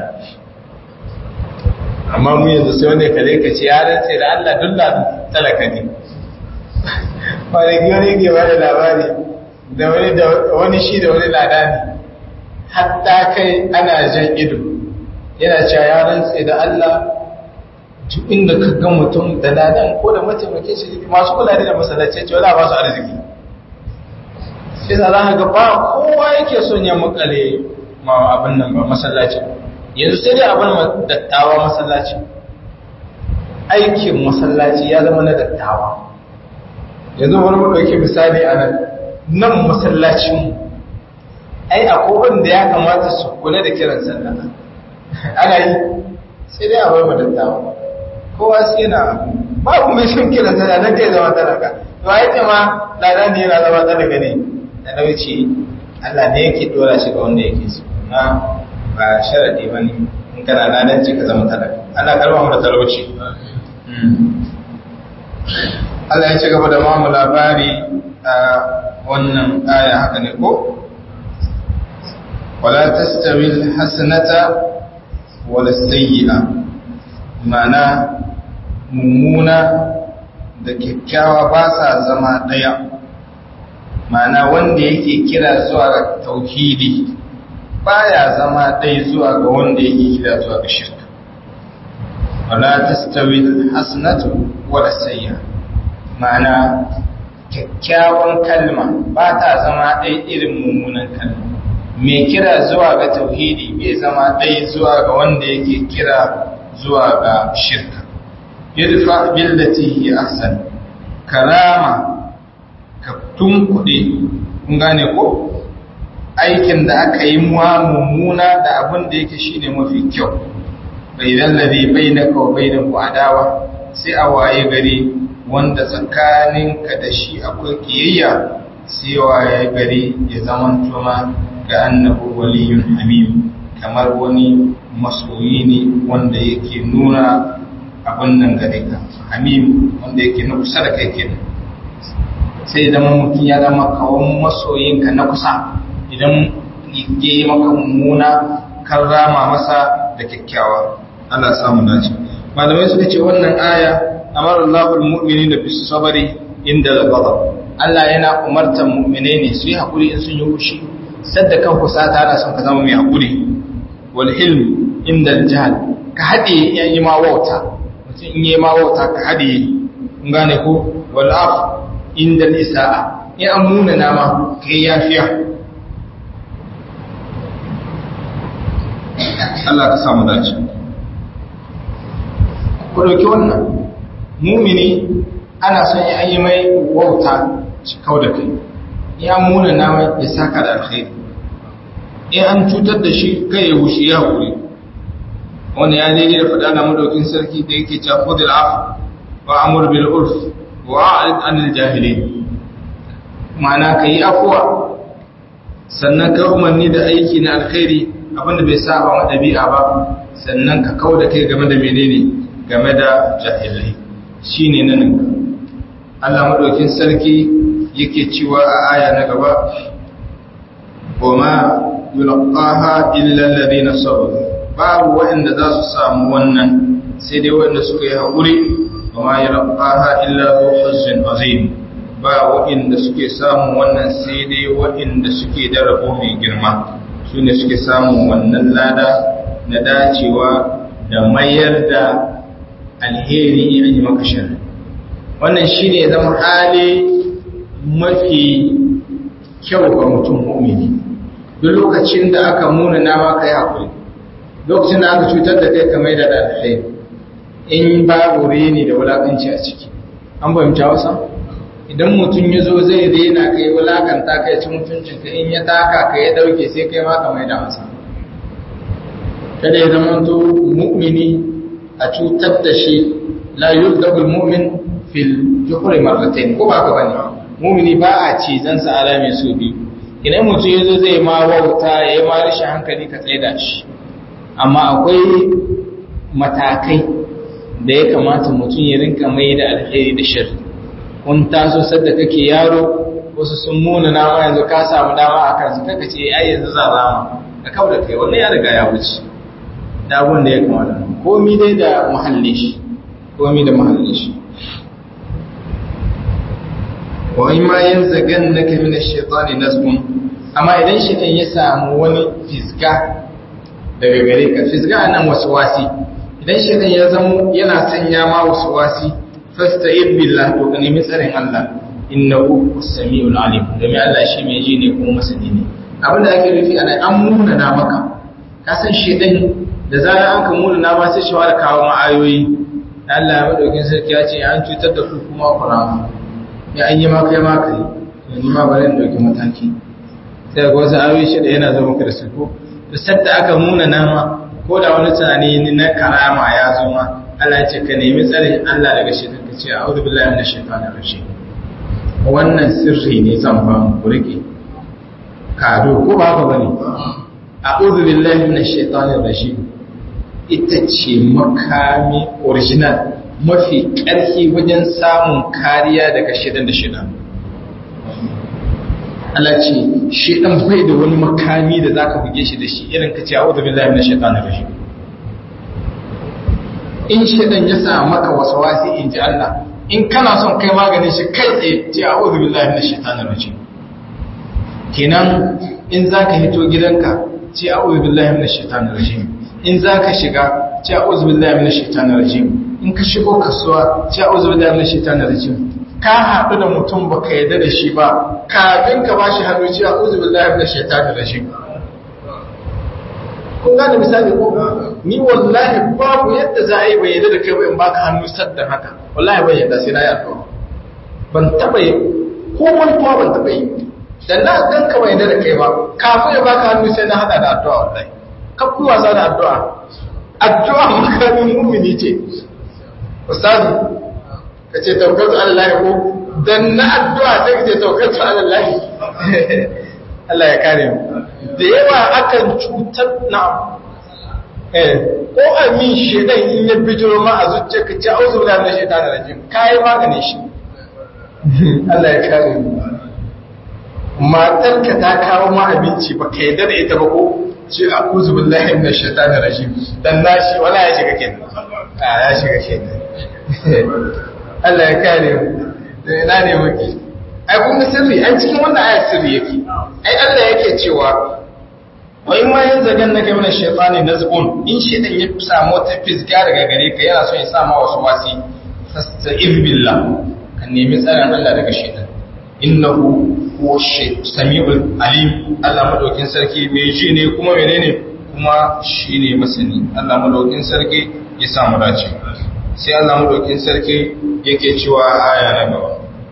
amma mu yanzu sai wanda ka zai ka ce ya rantse da Allah duk ladan talaka ne wani wani ke bada labari da wani da wani shi da wani lada ne hatta kai ana jan ido yana cewa ya rantse da Allah duk inda ka ga mutum da ladan ko da mataimakin shi masu kula da masallaci ce wala ba su arziki sai za ka ga ba kowa yake son ya makale ma abin nan ba masallaci yanzu sai dai abin dattawa masallaci aikin masallaci ya zama na dattawa yanzu wani mu ɗauki misali a nan nan masallacin ai akwai wanda ya kamata su kula da kiran sallah ana yi sai dai a bar mu dattawa kowa sai yana babu mai shin kiran sallah dan kai zama talaka to ai ce ma ladan ne yana zama talaka ne da nauci Allah ne yake dora shi ga wanda yake so na ba sharadi bane in kana ladanci ka zama talaka Allah karba mu da talauci Allah ya ci gaba da mamu labari a wannan aya haka ne ko? Wala tastawil hasanata wala sayyi'a mana mummuna da kyakkyawa ba sa zama ɗaya mana wanda yake kira zuwa ga tauhidi baya zama ɗaya zuwa ga wanda yake kira zuwa ga shirka wala tastawil hasanatu wala sayyi'a ma'ana kyakkyawan kalma ba ta zama ɗai irin mummunan kalma mai kira zuwa ga tauhidi bai zama ɗai zuwa ga wanda yake kira zuwa ga shirka yadda billati hi ahsan karama ka tunkuɗe kun gane ko aikin da aka yi muwa mummuna da abin da yake shine mafi kyau bai lallabe bai na kawo bai na adawa sai a waye gari wanda tsakaninka da shi akwai kiyayya sai waye gari ya zaman tuma ga annabu waliyun hamim kamar wani masoyi ne wanda yake nuna abin nan gare ka hamim wanda yake na kusa da kai kenan sai zama mutum ya zama kawon masoyinka na kusa idan ya yi maka mummuna kan rama masa da kyakkyawa Allah samu dace malamai suka ce wannan aya amara Allahul mu'mini da bisu sabari inda al-ghadab Allah yana umartan mu'minai ne su yi hakuri in sun yi hushi sadda kan kusata ana son ka zama mai hakuri wal hilm inda al-jahl ka hade yayi ma wauta mutum in yayi ma wauta ka hade kun gane ko wal af inda al-isa'a in an muna nama kai yafiya Allah ka samu dace ku dauki wannan mumini ana son ya yi mai wauta shi kau da kai ya muna nama ya saka da alkhairi in an cutar da shi kai ya wuce ya wuri wani ya daidai da faɗa na madaukin sarki da yake cewa khudil af wa amur bil urf wa a'rid anil jahilin ma'ana ka yi afuwa sannan ka umarni da aiki na alkhairi abinda bai saba wa ɗabi'a ba sannan ka kau da kai game da menene game da jahilai shi ne nan Allah maɗaukin sarki yake cewa a aya na gaba goma yulqaha illa alladhina sabaru babu waɗanda za su samu wannan sai dai waɗanda suka yi haƙuri kuma ya rafaha illa zu hazzin azim ba waɗanda suke samun wannan sai dai waɗanda suke da rabo mai girma su ne suke samun wannan lada na dacewa da mayar da alheri an yi maka shari wannan shi ne zama hali mafi kyau ga mutum mu'mini duk lokacin da aka muna nama ka yi haƙuri lokacin da aka cutar da kai ka mai da alheri in babu reni da wulaƙanci a ciki an fahimta wasa idan mutum ya zo zai rena kai wulakanta kai ci mutuncinka in ya taka ka ya dauke sai kai ma ka mai da masa kada ya zama to mu'mini a cutar da shi la yuzdabul mu'min fil juhri marratayn ko ba ka bane mu'mini ba a ci zan sa alami su bi idan mutum ya zo zai ma wauta ya yi ma rashin hankali ka tsaida shi amma akwai matakai da ya kamata mutum ya rinka mai da alheri da shirri kun taso sadda kake yaro wasu sun muna nama yanzu ka samu dama a kansu kaka ce ai yanzu za rama ka kawo da kai wannan ya riga ya wuce da abun da ya kamata komi dai da muhalli shi komi da muhalli shi wa in ma yanzagan naka min ash-shaytani nazgun amma idan shaytan ya samu wani fisga daga gare ka fisga nan waswasi idan shaytan ya zamo yana sanya ma waswasi fasta'id billah to ka nemi tsarin Allah innahu as-sami'ul alim domin Allah shi mai ji ne kuma masani ne abinda ake nufi ana an muna na maka ka san shedan da zarar an ka muna na ma sai shi wara kawo ma'ayoyi Allah ya madaukin sarki ya ce an cutar da ku kuma ku rama ya an yi ma kai ma kai to ni ma bari in dauki mataki sai ga wasu ayoyi shi da yana zo maka da su ko to sadda aka muna na ma ko da wani tunani na karama ya zo ma Allah ya ce ka nemi tsarin Allah daga shaitan ka ce a'udhu billahi minash shaitanir rajim wannan sirri ne zan ba mu ku rike kado ko ba haka bane a'udhu billahi minash shaitanir rajim ita ce makami original mafi ƙarfi wajen samun kariya daga shaitan da shaitan Allah ce shaitan bai da wani makami da zaka buge shi da shi irin ka ce a'udhu billahi minash shaitanir rajim in shaidan ya sa maka waswasi in ji Allah in kana son kai maganin shi kai tsaye ce a'udhu billahi minash shaitanir rajim kenan in zaka hito gidanka ce a'udhu billahi minash shaitanir rajim in zaka shiga ce a'udhu billahi minash shaitanir rajim in ka shigo kasuwa ce a'udhu billahi minash shaitanir rajim ka haɗu da mutum baka yarda da shi ba kafin ka bashi hannu ce a'udhu billahi minash shaitanir rajim kun gane misali ko ni wallahi babu yadda za a yi bai yadda da kai ba in baka hannu sadda haka wallahi ban yadda sai na yi addu'a ban taba yi ko mantuwa ban taba yi dan na gan ka bai yadda da kai ba kafin ya baka hannu sai na hada da addu'a wallahi ka ku wasa da addu'a addu'a makamin mu'mini ce ustazi ka ce tawakkaltu ala Allah ko dan na addu'a sai ka ce tawakkaltu ala Allah Allah ya kare mu da yawa akan cutar na eh ko amin shedan in ya bijiro ma a zuciya ka ce auzu billahi minash shaitanir rajim kai magane shi Allah ya kare mu matar ka ta kawo ma abinci ba ka yarda da ita ba ko ce a'udhu billahi minash shaitanir rajim dan nashi wala ya shiga kenan a ya shiga kenan Allah ya kare mu da ina ne muke ai kun ga sirri ai cikin wannan ayat sirri yake ai Allah yake cewa wa in ma yanzagan naka min ash-shaytani nazghun in shaytan ya samu ta fisga daga gare ka yana so ya sa ma wasu wasi fasta'id billah kan nemi tsaron Allah daga shaytan innahu huwa samiul alim Allah madaukin sarki mai ji ne kuma menene kuma shine masani Allah madaukin sarki ya samu dace sai Allah madaukin sarki yake cewa aya na gaba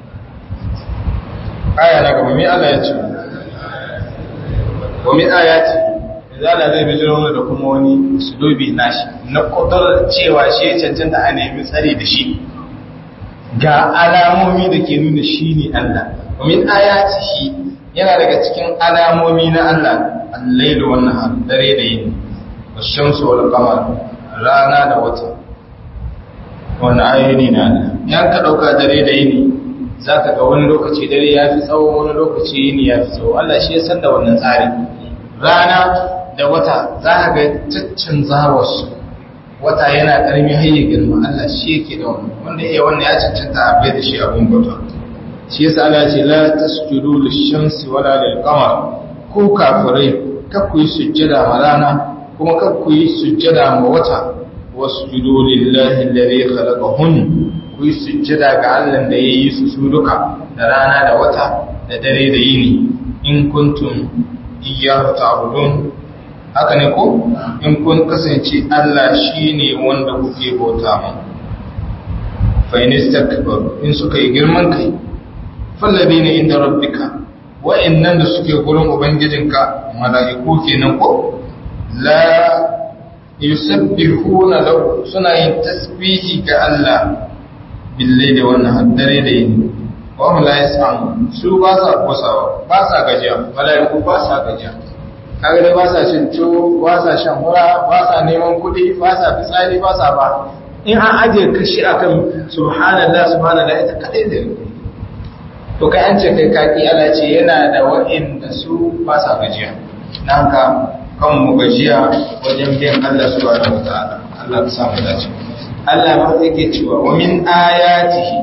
aya na gaba mai Allah ya ce wa min ayati zala zai bijiro da kuma wani usulubi nashi na kudar cewa shi ya cancanta a nemi tsari da shi ga alamomi da ke nuna shi ne Allah wa min ayati shi yana daga cikin alamomi na Allah al-lailu wan nahar dare da yini wash-shamsu wal qamar rana da wata wannan ayoyi na Allah yan ka dauka dare da yini za ka ga wani lokaci dare ya fi tsawo wani lokaci yini ya fi tsawo Allah shi ya san da wannan tsari rana da wata za ka ga caccan zawarsu wata yana karmi har ya girma Allah shi yake da wannan wanda iya wannan ya cancanta a bai da shi abun bauta shi yasa Allah ce la tasjudu lish-shamsi wala lil-qamar ku kafirai kar ku yi sujjada ma rana kuma kar ku yi sujjada ma wata wasjudu lillahi alladhi khalaqahun ku yi sujjada ga Allah da yayi su su duka da rana da wata da dare da yini in kuntum iyyahu ta'budun haka ne ko in kun kasance Allah shine wanda kuke bauta mu fa in istakbaru in suka yi girman kai falladina inda rabbika wa'annan da suke gurin ubangijinka mala'iku kenan ko la yusabbihuna lahu suna yin tasbihi ga Allah billahi da wannan haddare da yini wa hum la yas'amun su ba sa kusawa ba sa gajiya mala'iku ba sa gajiya kaga dai ba sa cin tuwo ba sa shan hura ba sa neman kuɗi ba sa fitsari ba sa ba in an ajiye kashi akan subhanallah subhanallah ita kadai da to kai an ce kai kaki Allah ce yana da wa'inda su ba sa gajiya dan haka kan mu gajiya wajen biyan Allah subhanahu wataala Allah ka samu dace Allah ma yake cewa wa min ayatihi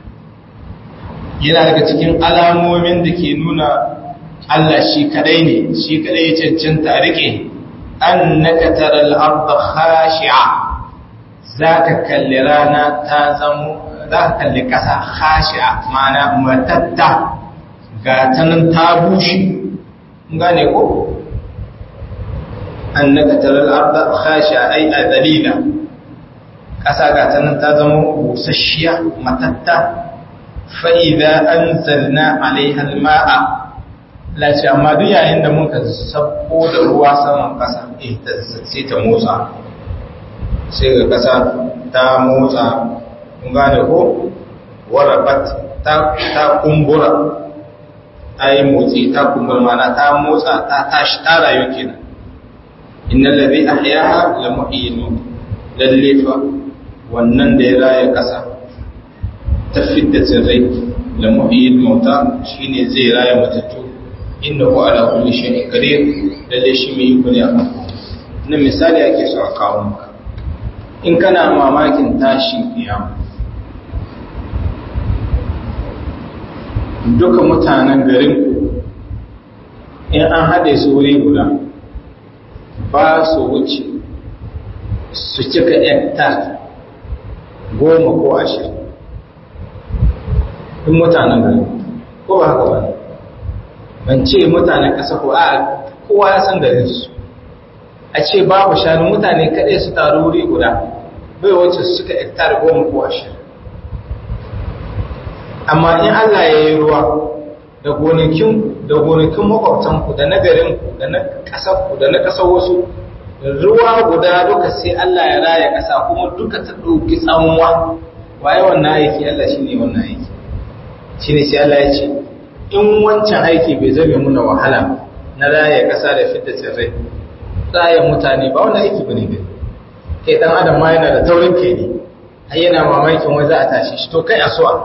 yana daga cikin alamomin da ke nuna Allah shi kadai ne shi kadai ya cancanta rike annaka taral arda khashi'a zaka kalli rana ta zamo zaka kalli kasa khashi'a ma'ana matatta ga tanan ta bushe gane ko annaka taral arda khashi'a ay adalila kasa ga tanan ta zamo busasshiya matatta fa idza anzalna 'alayha al-ma'a lace amma duk yayin da muka sabko da ruwa saman kasa eh ta sai ta motsa sai ga kasa ta motsa kun gane ko warabat ta ta kumbura ta yi motsi ta kumbura mana ta motsa ta tashi ta rayu kenan innal ladhi ahyaha la muhyyin lalle fa wannan da ya raya kasa ta fidda tsirrai la muhyyin mauta shine zai raya matattu innahu ala kulli shay'in qadir lalle shi mai iko ne akan na misali ake so a kawo maka in kana mamakin tashin kiyama duka mutanen garin in an haɗe su wuri guda ba su wuce su cika hektar goma ko ashirin in mutanen garin ko ba haka ba ne ban ce mutanen ƙasa ko a kowa ya san garin su a ce babu shanu mutane kaɗai su taru wuri guda bai wacce su suka hektar goma ko ashirin amma in Allah ya yi ruwa da gonakin da gonakin makwabtanku da na garinku da na ƙasarku da na ƙasar wasu ruwa guda duka sai Allah ya raya ƙasa kuma duka ta ɗauki tsanwa waye wannan aiki Allah shi ne wannan aiki shi ne sai Allah ya ce in wancan aiki bai zame muna wahala na raya ƙasa da fitta tsirrai raya mutane ba wannan aiki ba ne gani kai ɗan adam ma yana da taurin kai ne har yana mamakin wai za a tashi shi to kai a suwa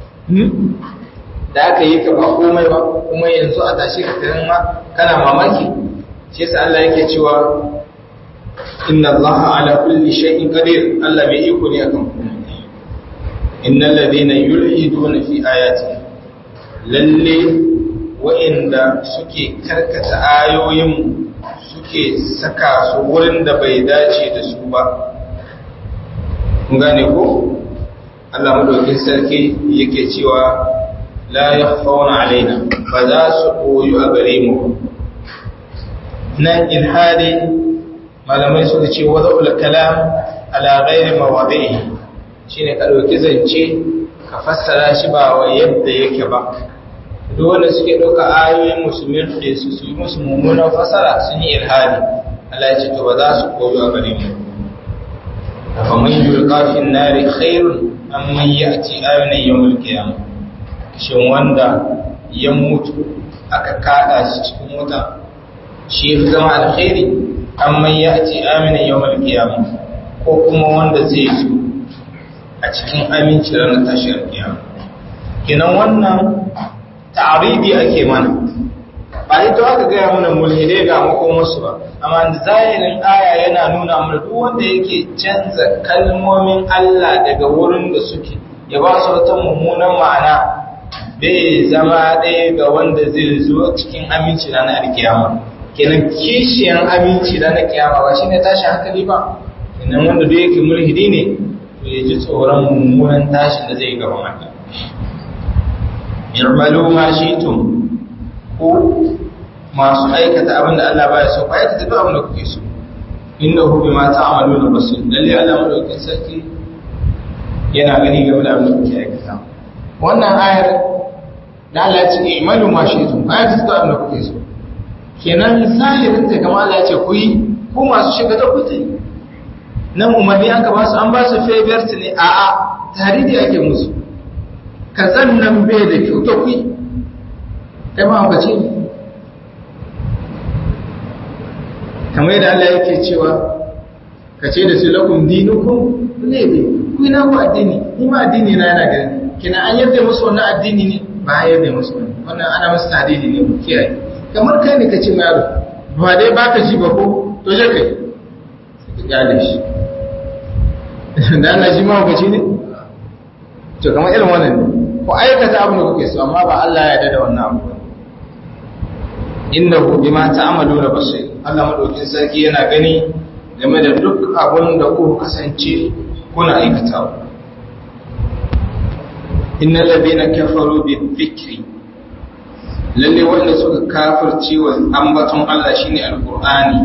da aka yi ka ba komai ba kuma yanzu a tashi ka kiran ma kana mamaki shi yasa Allah yake cewa inna Allah ala kulli shay'in qadir Allah mai iko ne akan komai innal ladina yulhiduna fi ayati lalle wa'inda suke karkata ayoyin suke saka su wurin da bai dace da su ba kun gane ko Allah madaukin sarki yake cewa la yakhfauna alaina ba za su koyu a gare mu nan ilhadi malamai suka ce wada'ul kalam ala ghairi mawadi'i shine ka dauki zance ka fassara shi ba wa yadda yake ba duk wanda suke dauka ayoyin musulmin da su su yi musu mummunan fassara sun yi ilhadi Allah ya ce to ba za su koyu a gare mu faman yulqa fi an-nari khairun amman ya'ti ayatan yawmul qiyamah shin wanda ya mutu aka kada shi cikin wuta shi fi zama alkhairi amman ya'ti amina yawmul qiyamah ko kuma wanda zai zo a cikin aminci ranar tashiyar kiyama kinan wannan ta'aridi ake mana ba ba ita aka gaya mana mulhidai ga makomarsu ba amma zahirin aya yana nuna mana duk wanda yake canza kalmomin Allah daga wurin da suke ya ba su wata mummunan ma'ana bai zama ɗaya ga wanda zai zo cikin aminci na alkiyama kenan kishiyan aminci na kiyama ba shine tashin hankali ba kenan wanda duk yake mulhidi ne to ya ji tsoron mummunan tashin da zai gaban Allah irmalu ma shi'tum ko masu aikata abin da Allah baya so ba aikata duk abin da kuke so innahu bima ta'maluna basir lalle Allah madaukakin sarki yana gani game da abin da kuke aikata wannan ayar da Allah ya ce i'malu ma shi'tum aikata duk abin da kuke so kenan zahirin ta kamar Allah ya ce ku yi ku masu shiga da kuke nan umarni aka ba su an ba su favorite ne a'a tarihi ake musu kazan nan bai da kyau to ku yi kai ma haka ce kamar yadda Allah yake cewa ka ce da su lakum dinukum ne ne ku ina ku addini ni ma addini na yana gani kina an yadda musu wannan addini ne ba a yadda musu wani wannan ana musu tadidi ne ku kiyaye kamar kai ne ka ce yaro ba dai baka ji ba ko to je kai ka kyale shi da Allah shi ma hukaci ne to kamar irin wannan ne ku aikata abin da kuke so amma ba Allah ya yarda da wannan abu innahu bima ta'maluna basir Allah madaukin sarki yana gani game da duk abin da ku kasance kuna aikatawa innal ladina kafaru bidhikri lalle wanda suka kafirce wa ambaton Allah shine alqur'ani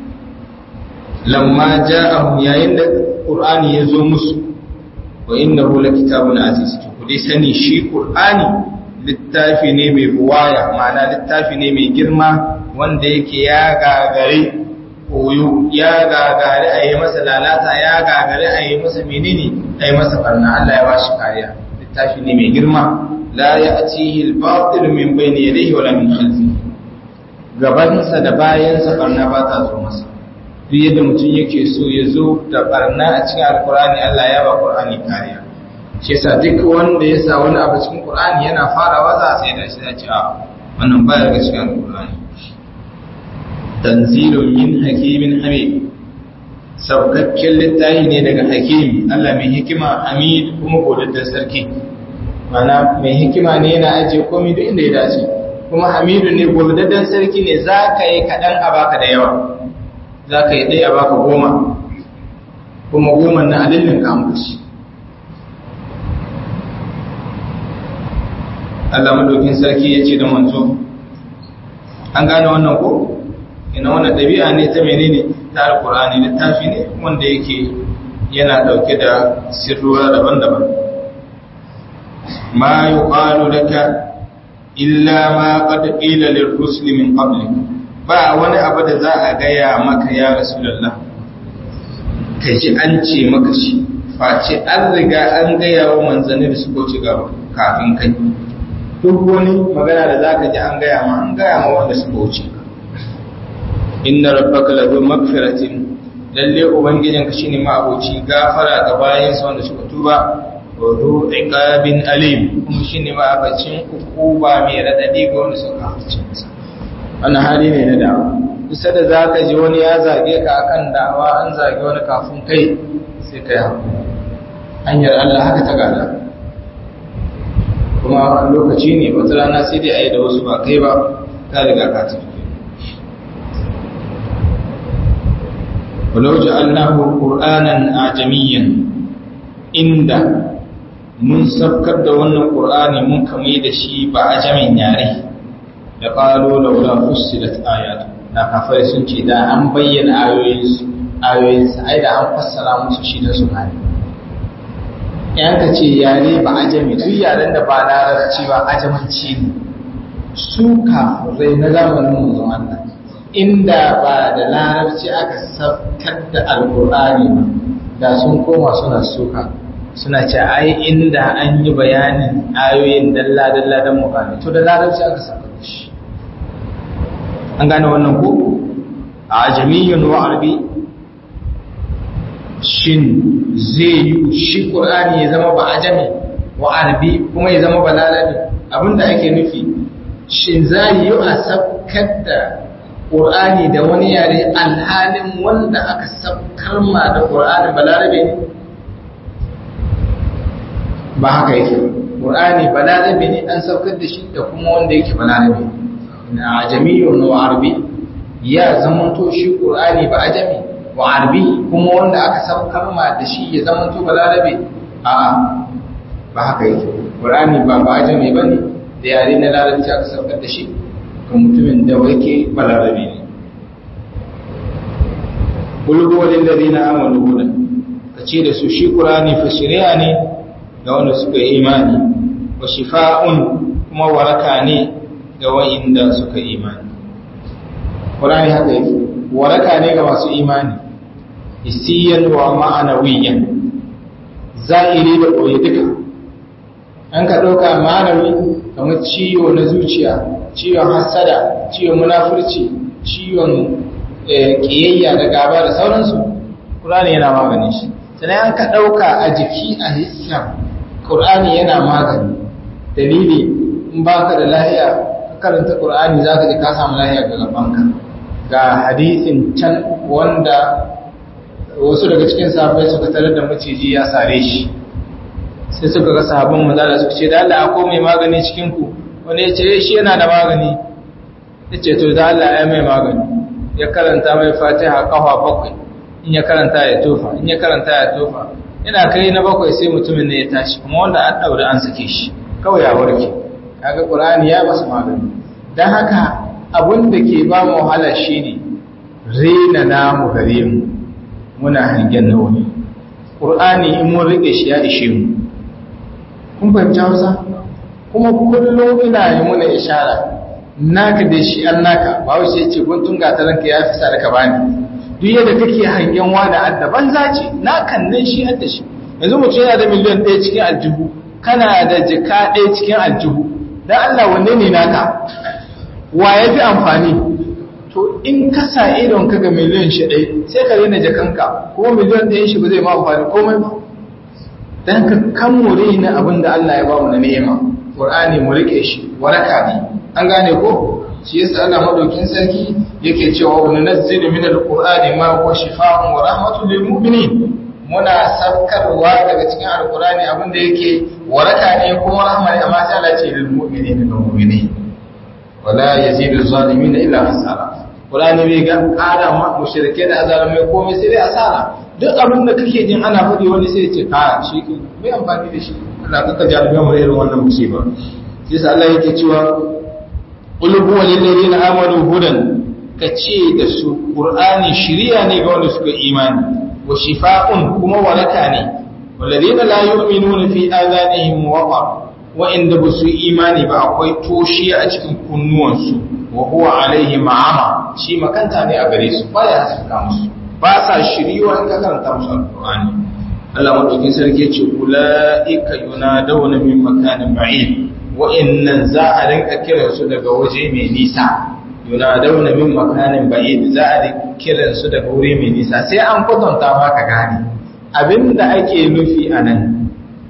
lamma ja'ahum yayin da qur'ani ya zo musu wa innahu lakitabun aziz ku dai sani shi qur'ani littafi ne mai buwaya ma'ana littafi ne mai girma wanda yake ya gagare koyo ya gagare a yi masa lalata ya gagare a yi masa menene a yi masa barna Allah ya ba shi kariya littafi ne mai girma la ya atihi al-batil min bayni yadayhi wala min khalfihi gabansa da bayansa barna ba ta zo masa duk yadda mutum yake so ya zo da barna a cikin alkurani Allah ya ba qur'ani kariya shi yasa duk wanda ya sa wani abu cikin Qur'ani yana farawa za a sai da shi da ce a wannan baya daga cikin Qur'ani tanzilun min hakimin hamid saukakken littafi ne daga hakim Allah mai hikima hamid kuma godaddan sarki mana mai hikima ne yana ajiye komai duk inda ya dace kuma hamidu ne godaddan sarki ne za ka yi kaɗan a baka da yawa za ka yi ɗaya a baka goma kuma goma na alillin kamushi Allah madaukin sarki ya ce da manzo an gane wannan ko ina wannan dabi'a ne ta menene ta alqur'ani littafi ne wanda yake yana dauke da sirruwa daban-daban ma yuqalu laka illa ma qad qila lirrusul min qablik ba wani abu da za a gaya maka ya rasulullah kaji an ce maka shi face an riga an gaya wa manzanni da suka ci gaba kafin kai duk wani magana da zaka ji an gaya ma an gaya ma wanda suka wuce inna rabbaka lahu magfiratin lalle ubangijinka shine ma abuci gafara ga bayansa wanda suka tuba wa zu iqabin alim kuma shine ma abacin ukuba mai radadi ga wanda suka kafice masa wannan hali ne na da'awa kusa da zaka ji wani ya zage ka akan da'awa an zage wani kafin kai sai kai hakuri hanyar Allah haka ta gada kuma lokaci ne wata rana sai dai a yi da wasu ba kai ba ka riga ka tafi walau ja'alnahu qur'anan ajamiyyan inda mun sabkar da wannan qur'ani mun kame da shi ba ajamin yare da qalu laula fussilat ayatu da kafai sun ce da an bayyana ayoyinsu ayoyinsa ai da an fassara musu shi da su gane yanka ce yare ba ajami duk yaren da ba larabci ba ajamanci ne su kafirai na zamanin manzon Allah inda ba da larabci aka saukar da alkur'ani ba da sun koma suna suka suna ce ai inda an yi bayanin ayoyin dalla dalla dan mu gane to da larabci aka saukar da shi an gane wannan ko ajamiyyun wa arabi shin zai yi shi ƙur'ani ya zama ba ajami wa arabi kuma ya zama ba lalabi abinda ake nufi shin za yi a sabkar da ƙur'ani da wani yare alhalin wanda aka sabkar ma da ƙur'ani balarabe ne ba haka yake ƙur'ani balarabe ne an saukar da shi da kuma wanda yake balarabe na ajamiyun wa arabi ya zamanto shi ƙur'ani ba ajami wa arabi kuma wanda aka saukar ma da shi ya zamanto balarabe a'a ba haka yake ƙur'ani ba ba ajami ba ne da yare na larabci aka saukar da shi ga mutumin da wake balarabe ne bulgu wajen da na amalu hudan ka ce da su shi ƙur'ani fa shari'a ne ga wanda suka yi imani wa shifa'un kuma waraka ne ga wa'inda suka yi imani ƙur'ani haka yake waraka ne ga masu imani isiyan wa ma'anawiyan zahiri da ɓoye duka an ka ɗauka ma'anawi kamar ciwo na zuciya ciwon hasada ciwon munafurci ciwon ƙiyayya da gaba da sauransu ƙur'ani yana magani shi sannan an ka ɗauka a jiki a hissar ƙur'ani yana magani dalili in ba ka da lahiya ka karanta ƙur'ani za ka ji ka samu lahiya ga gabanka ga hadisin can wanda wasu daga cikin sahabbai suka tarar da maciji ya sare shi sai suka ga sahabban manzala suka ce da Allah akwai mai magani cikin ku wanda ya ce shi yana da magani ya ce to da Allah ya mai magani ya karanta mai fatiha kafa bakwai in ya karanta ya tofa in ya karanta ya tofa ina kai na bakwai sai mutumin ne ya tashi kuma wanda an daure an sake shi kawai ya warke kaga qur'ani ya basu magani dan haka abun da ke ba mu wahala shine rena namu gare mu muna hangen nawa ne qur'ani in mun rike shi ya ishe mu kun fahimci Hausa kuma kullum ina yi muna ishara naka da shi an naka ba wace yace guntun gataranka ya fi sadaka bani duk yadda kake hangen wani adda banza ce na kannan shi adda shi yanzu mutum yana da miliyan ɗaya cikin aljihu kana da jika ɗaya cikin aljihu don Allah wanne ne naka wa ya fi amfani to in ka sa idon ka ga miliyan shi ɗaya sai ka rena jakanka kuma miliyan ɗayan shi ba zai ma amfani komai ba don ka kan more na abin da Allah ya ba mu na ni'ima Qur'ani mu rike shi waraka ne an gane ko shi yasa Allah madaukin sarki yake cewa wa nunazzilu min alqur'ani ma huwa shifaa'un wa rahmatun lil mu'minin muna sabkarwa daga cikin alqur'ani abinda yake waraka ne kuma rahma ne amma sai Allah ce lil mu'minin ga mu'mini wala yazidu zalimin illa hasara qur'ani bai ga ƙara ma mushrike da azalimai komai sai dai asara duk abin da kake jin ana faɗi wani sai ya ce ka shi bai amfani da shi Allah kaka jarabe mu irin wannan musiba yasa Allah yake cewa qul huwa lil ladina amanu hudan kace da su qur'ani shiriya ne ga wanda suka imani wa shifaa'un kuma waraka ne walladina la yu'minuna fi adanihim waqar wa inda basu imani ba akwai toshi a cikin kunnuwansu wa huwa alaihi ma'ama shi makanta ne a gare su baya haska musu ba sa shiriwa in ka karanta musu alqur'ani Allah madaukin sarki ya ce ulaika yunadawna min makanin ba'id wa'innan za a rinka kiransu daga waje mai nisa yunadawna min makanin ba'id za a rinka kiransu daga wuri mai nisa sai an kwatanta ma ka gane abinda ake nufi a nan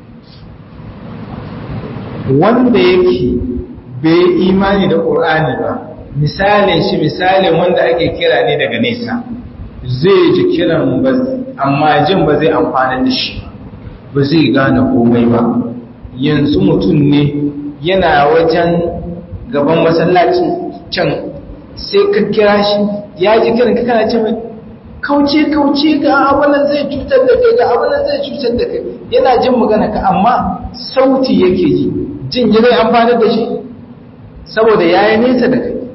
wanda yake bai imani da ƙur'ani ba misalin shi misalin wanda ake kira ne daga nesa zai ji kiran ba amma jin ba zai amfani da shi ba zai gane komai ba yanzu mutum ne yana wajen gaban masallaci can sai ka kira shi ya ji kiran ka kana ce mai kauce kauce ga abunan zai cutar da kai ga abunan zai cutar da kai yana jin magana ka amma sauti yake ji jin ya zai amfani da shi saboda ya yi nesa da kai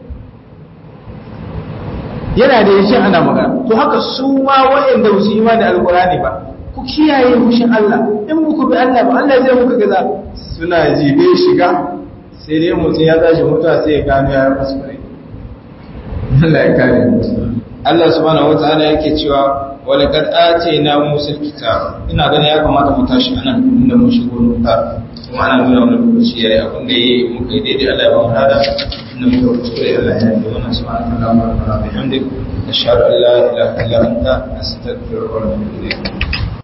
yana da yashin ana magana to haka su ma waɗanda ba su yi da alkurani ba ku kiyaye fushin Allah in muku bi Allah ba Allah zai muku gaza suna jibe shiga sai dai mutum ya tashi mutuwa sai ya gano ya rasu kare Allah ya kare Allah subhanahu wataala yake cewa wala kad atayna musa kitab ina ganin ya kamata mu tashi anan inda mun shigo nuka kuma ana nuna wani lokaci yayi abin da yayi muka yi daidai Allah ya ba mu hada inda muka kuskure Allah ya yi wannan subhanahu wa ta'ala wa bihamdik ashhadu an la ilaha illa anta astaghfiruka wa atubu ilayk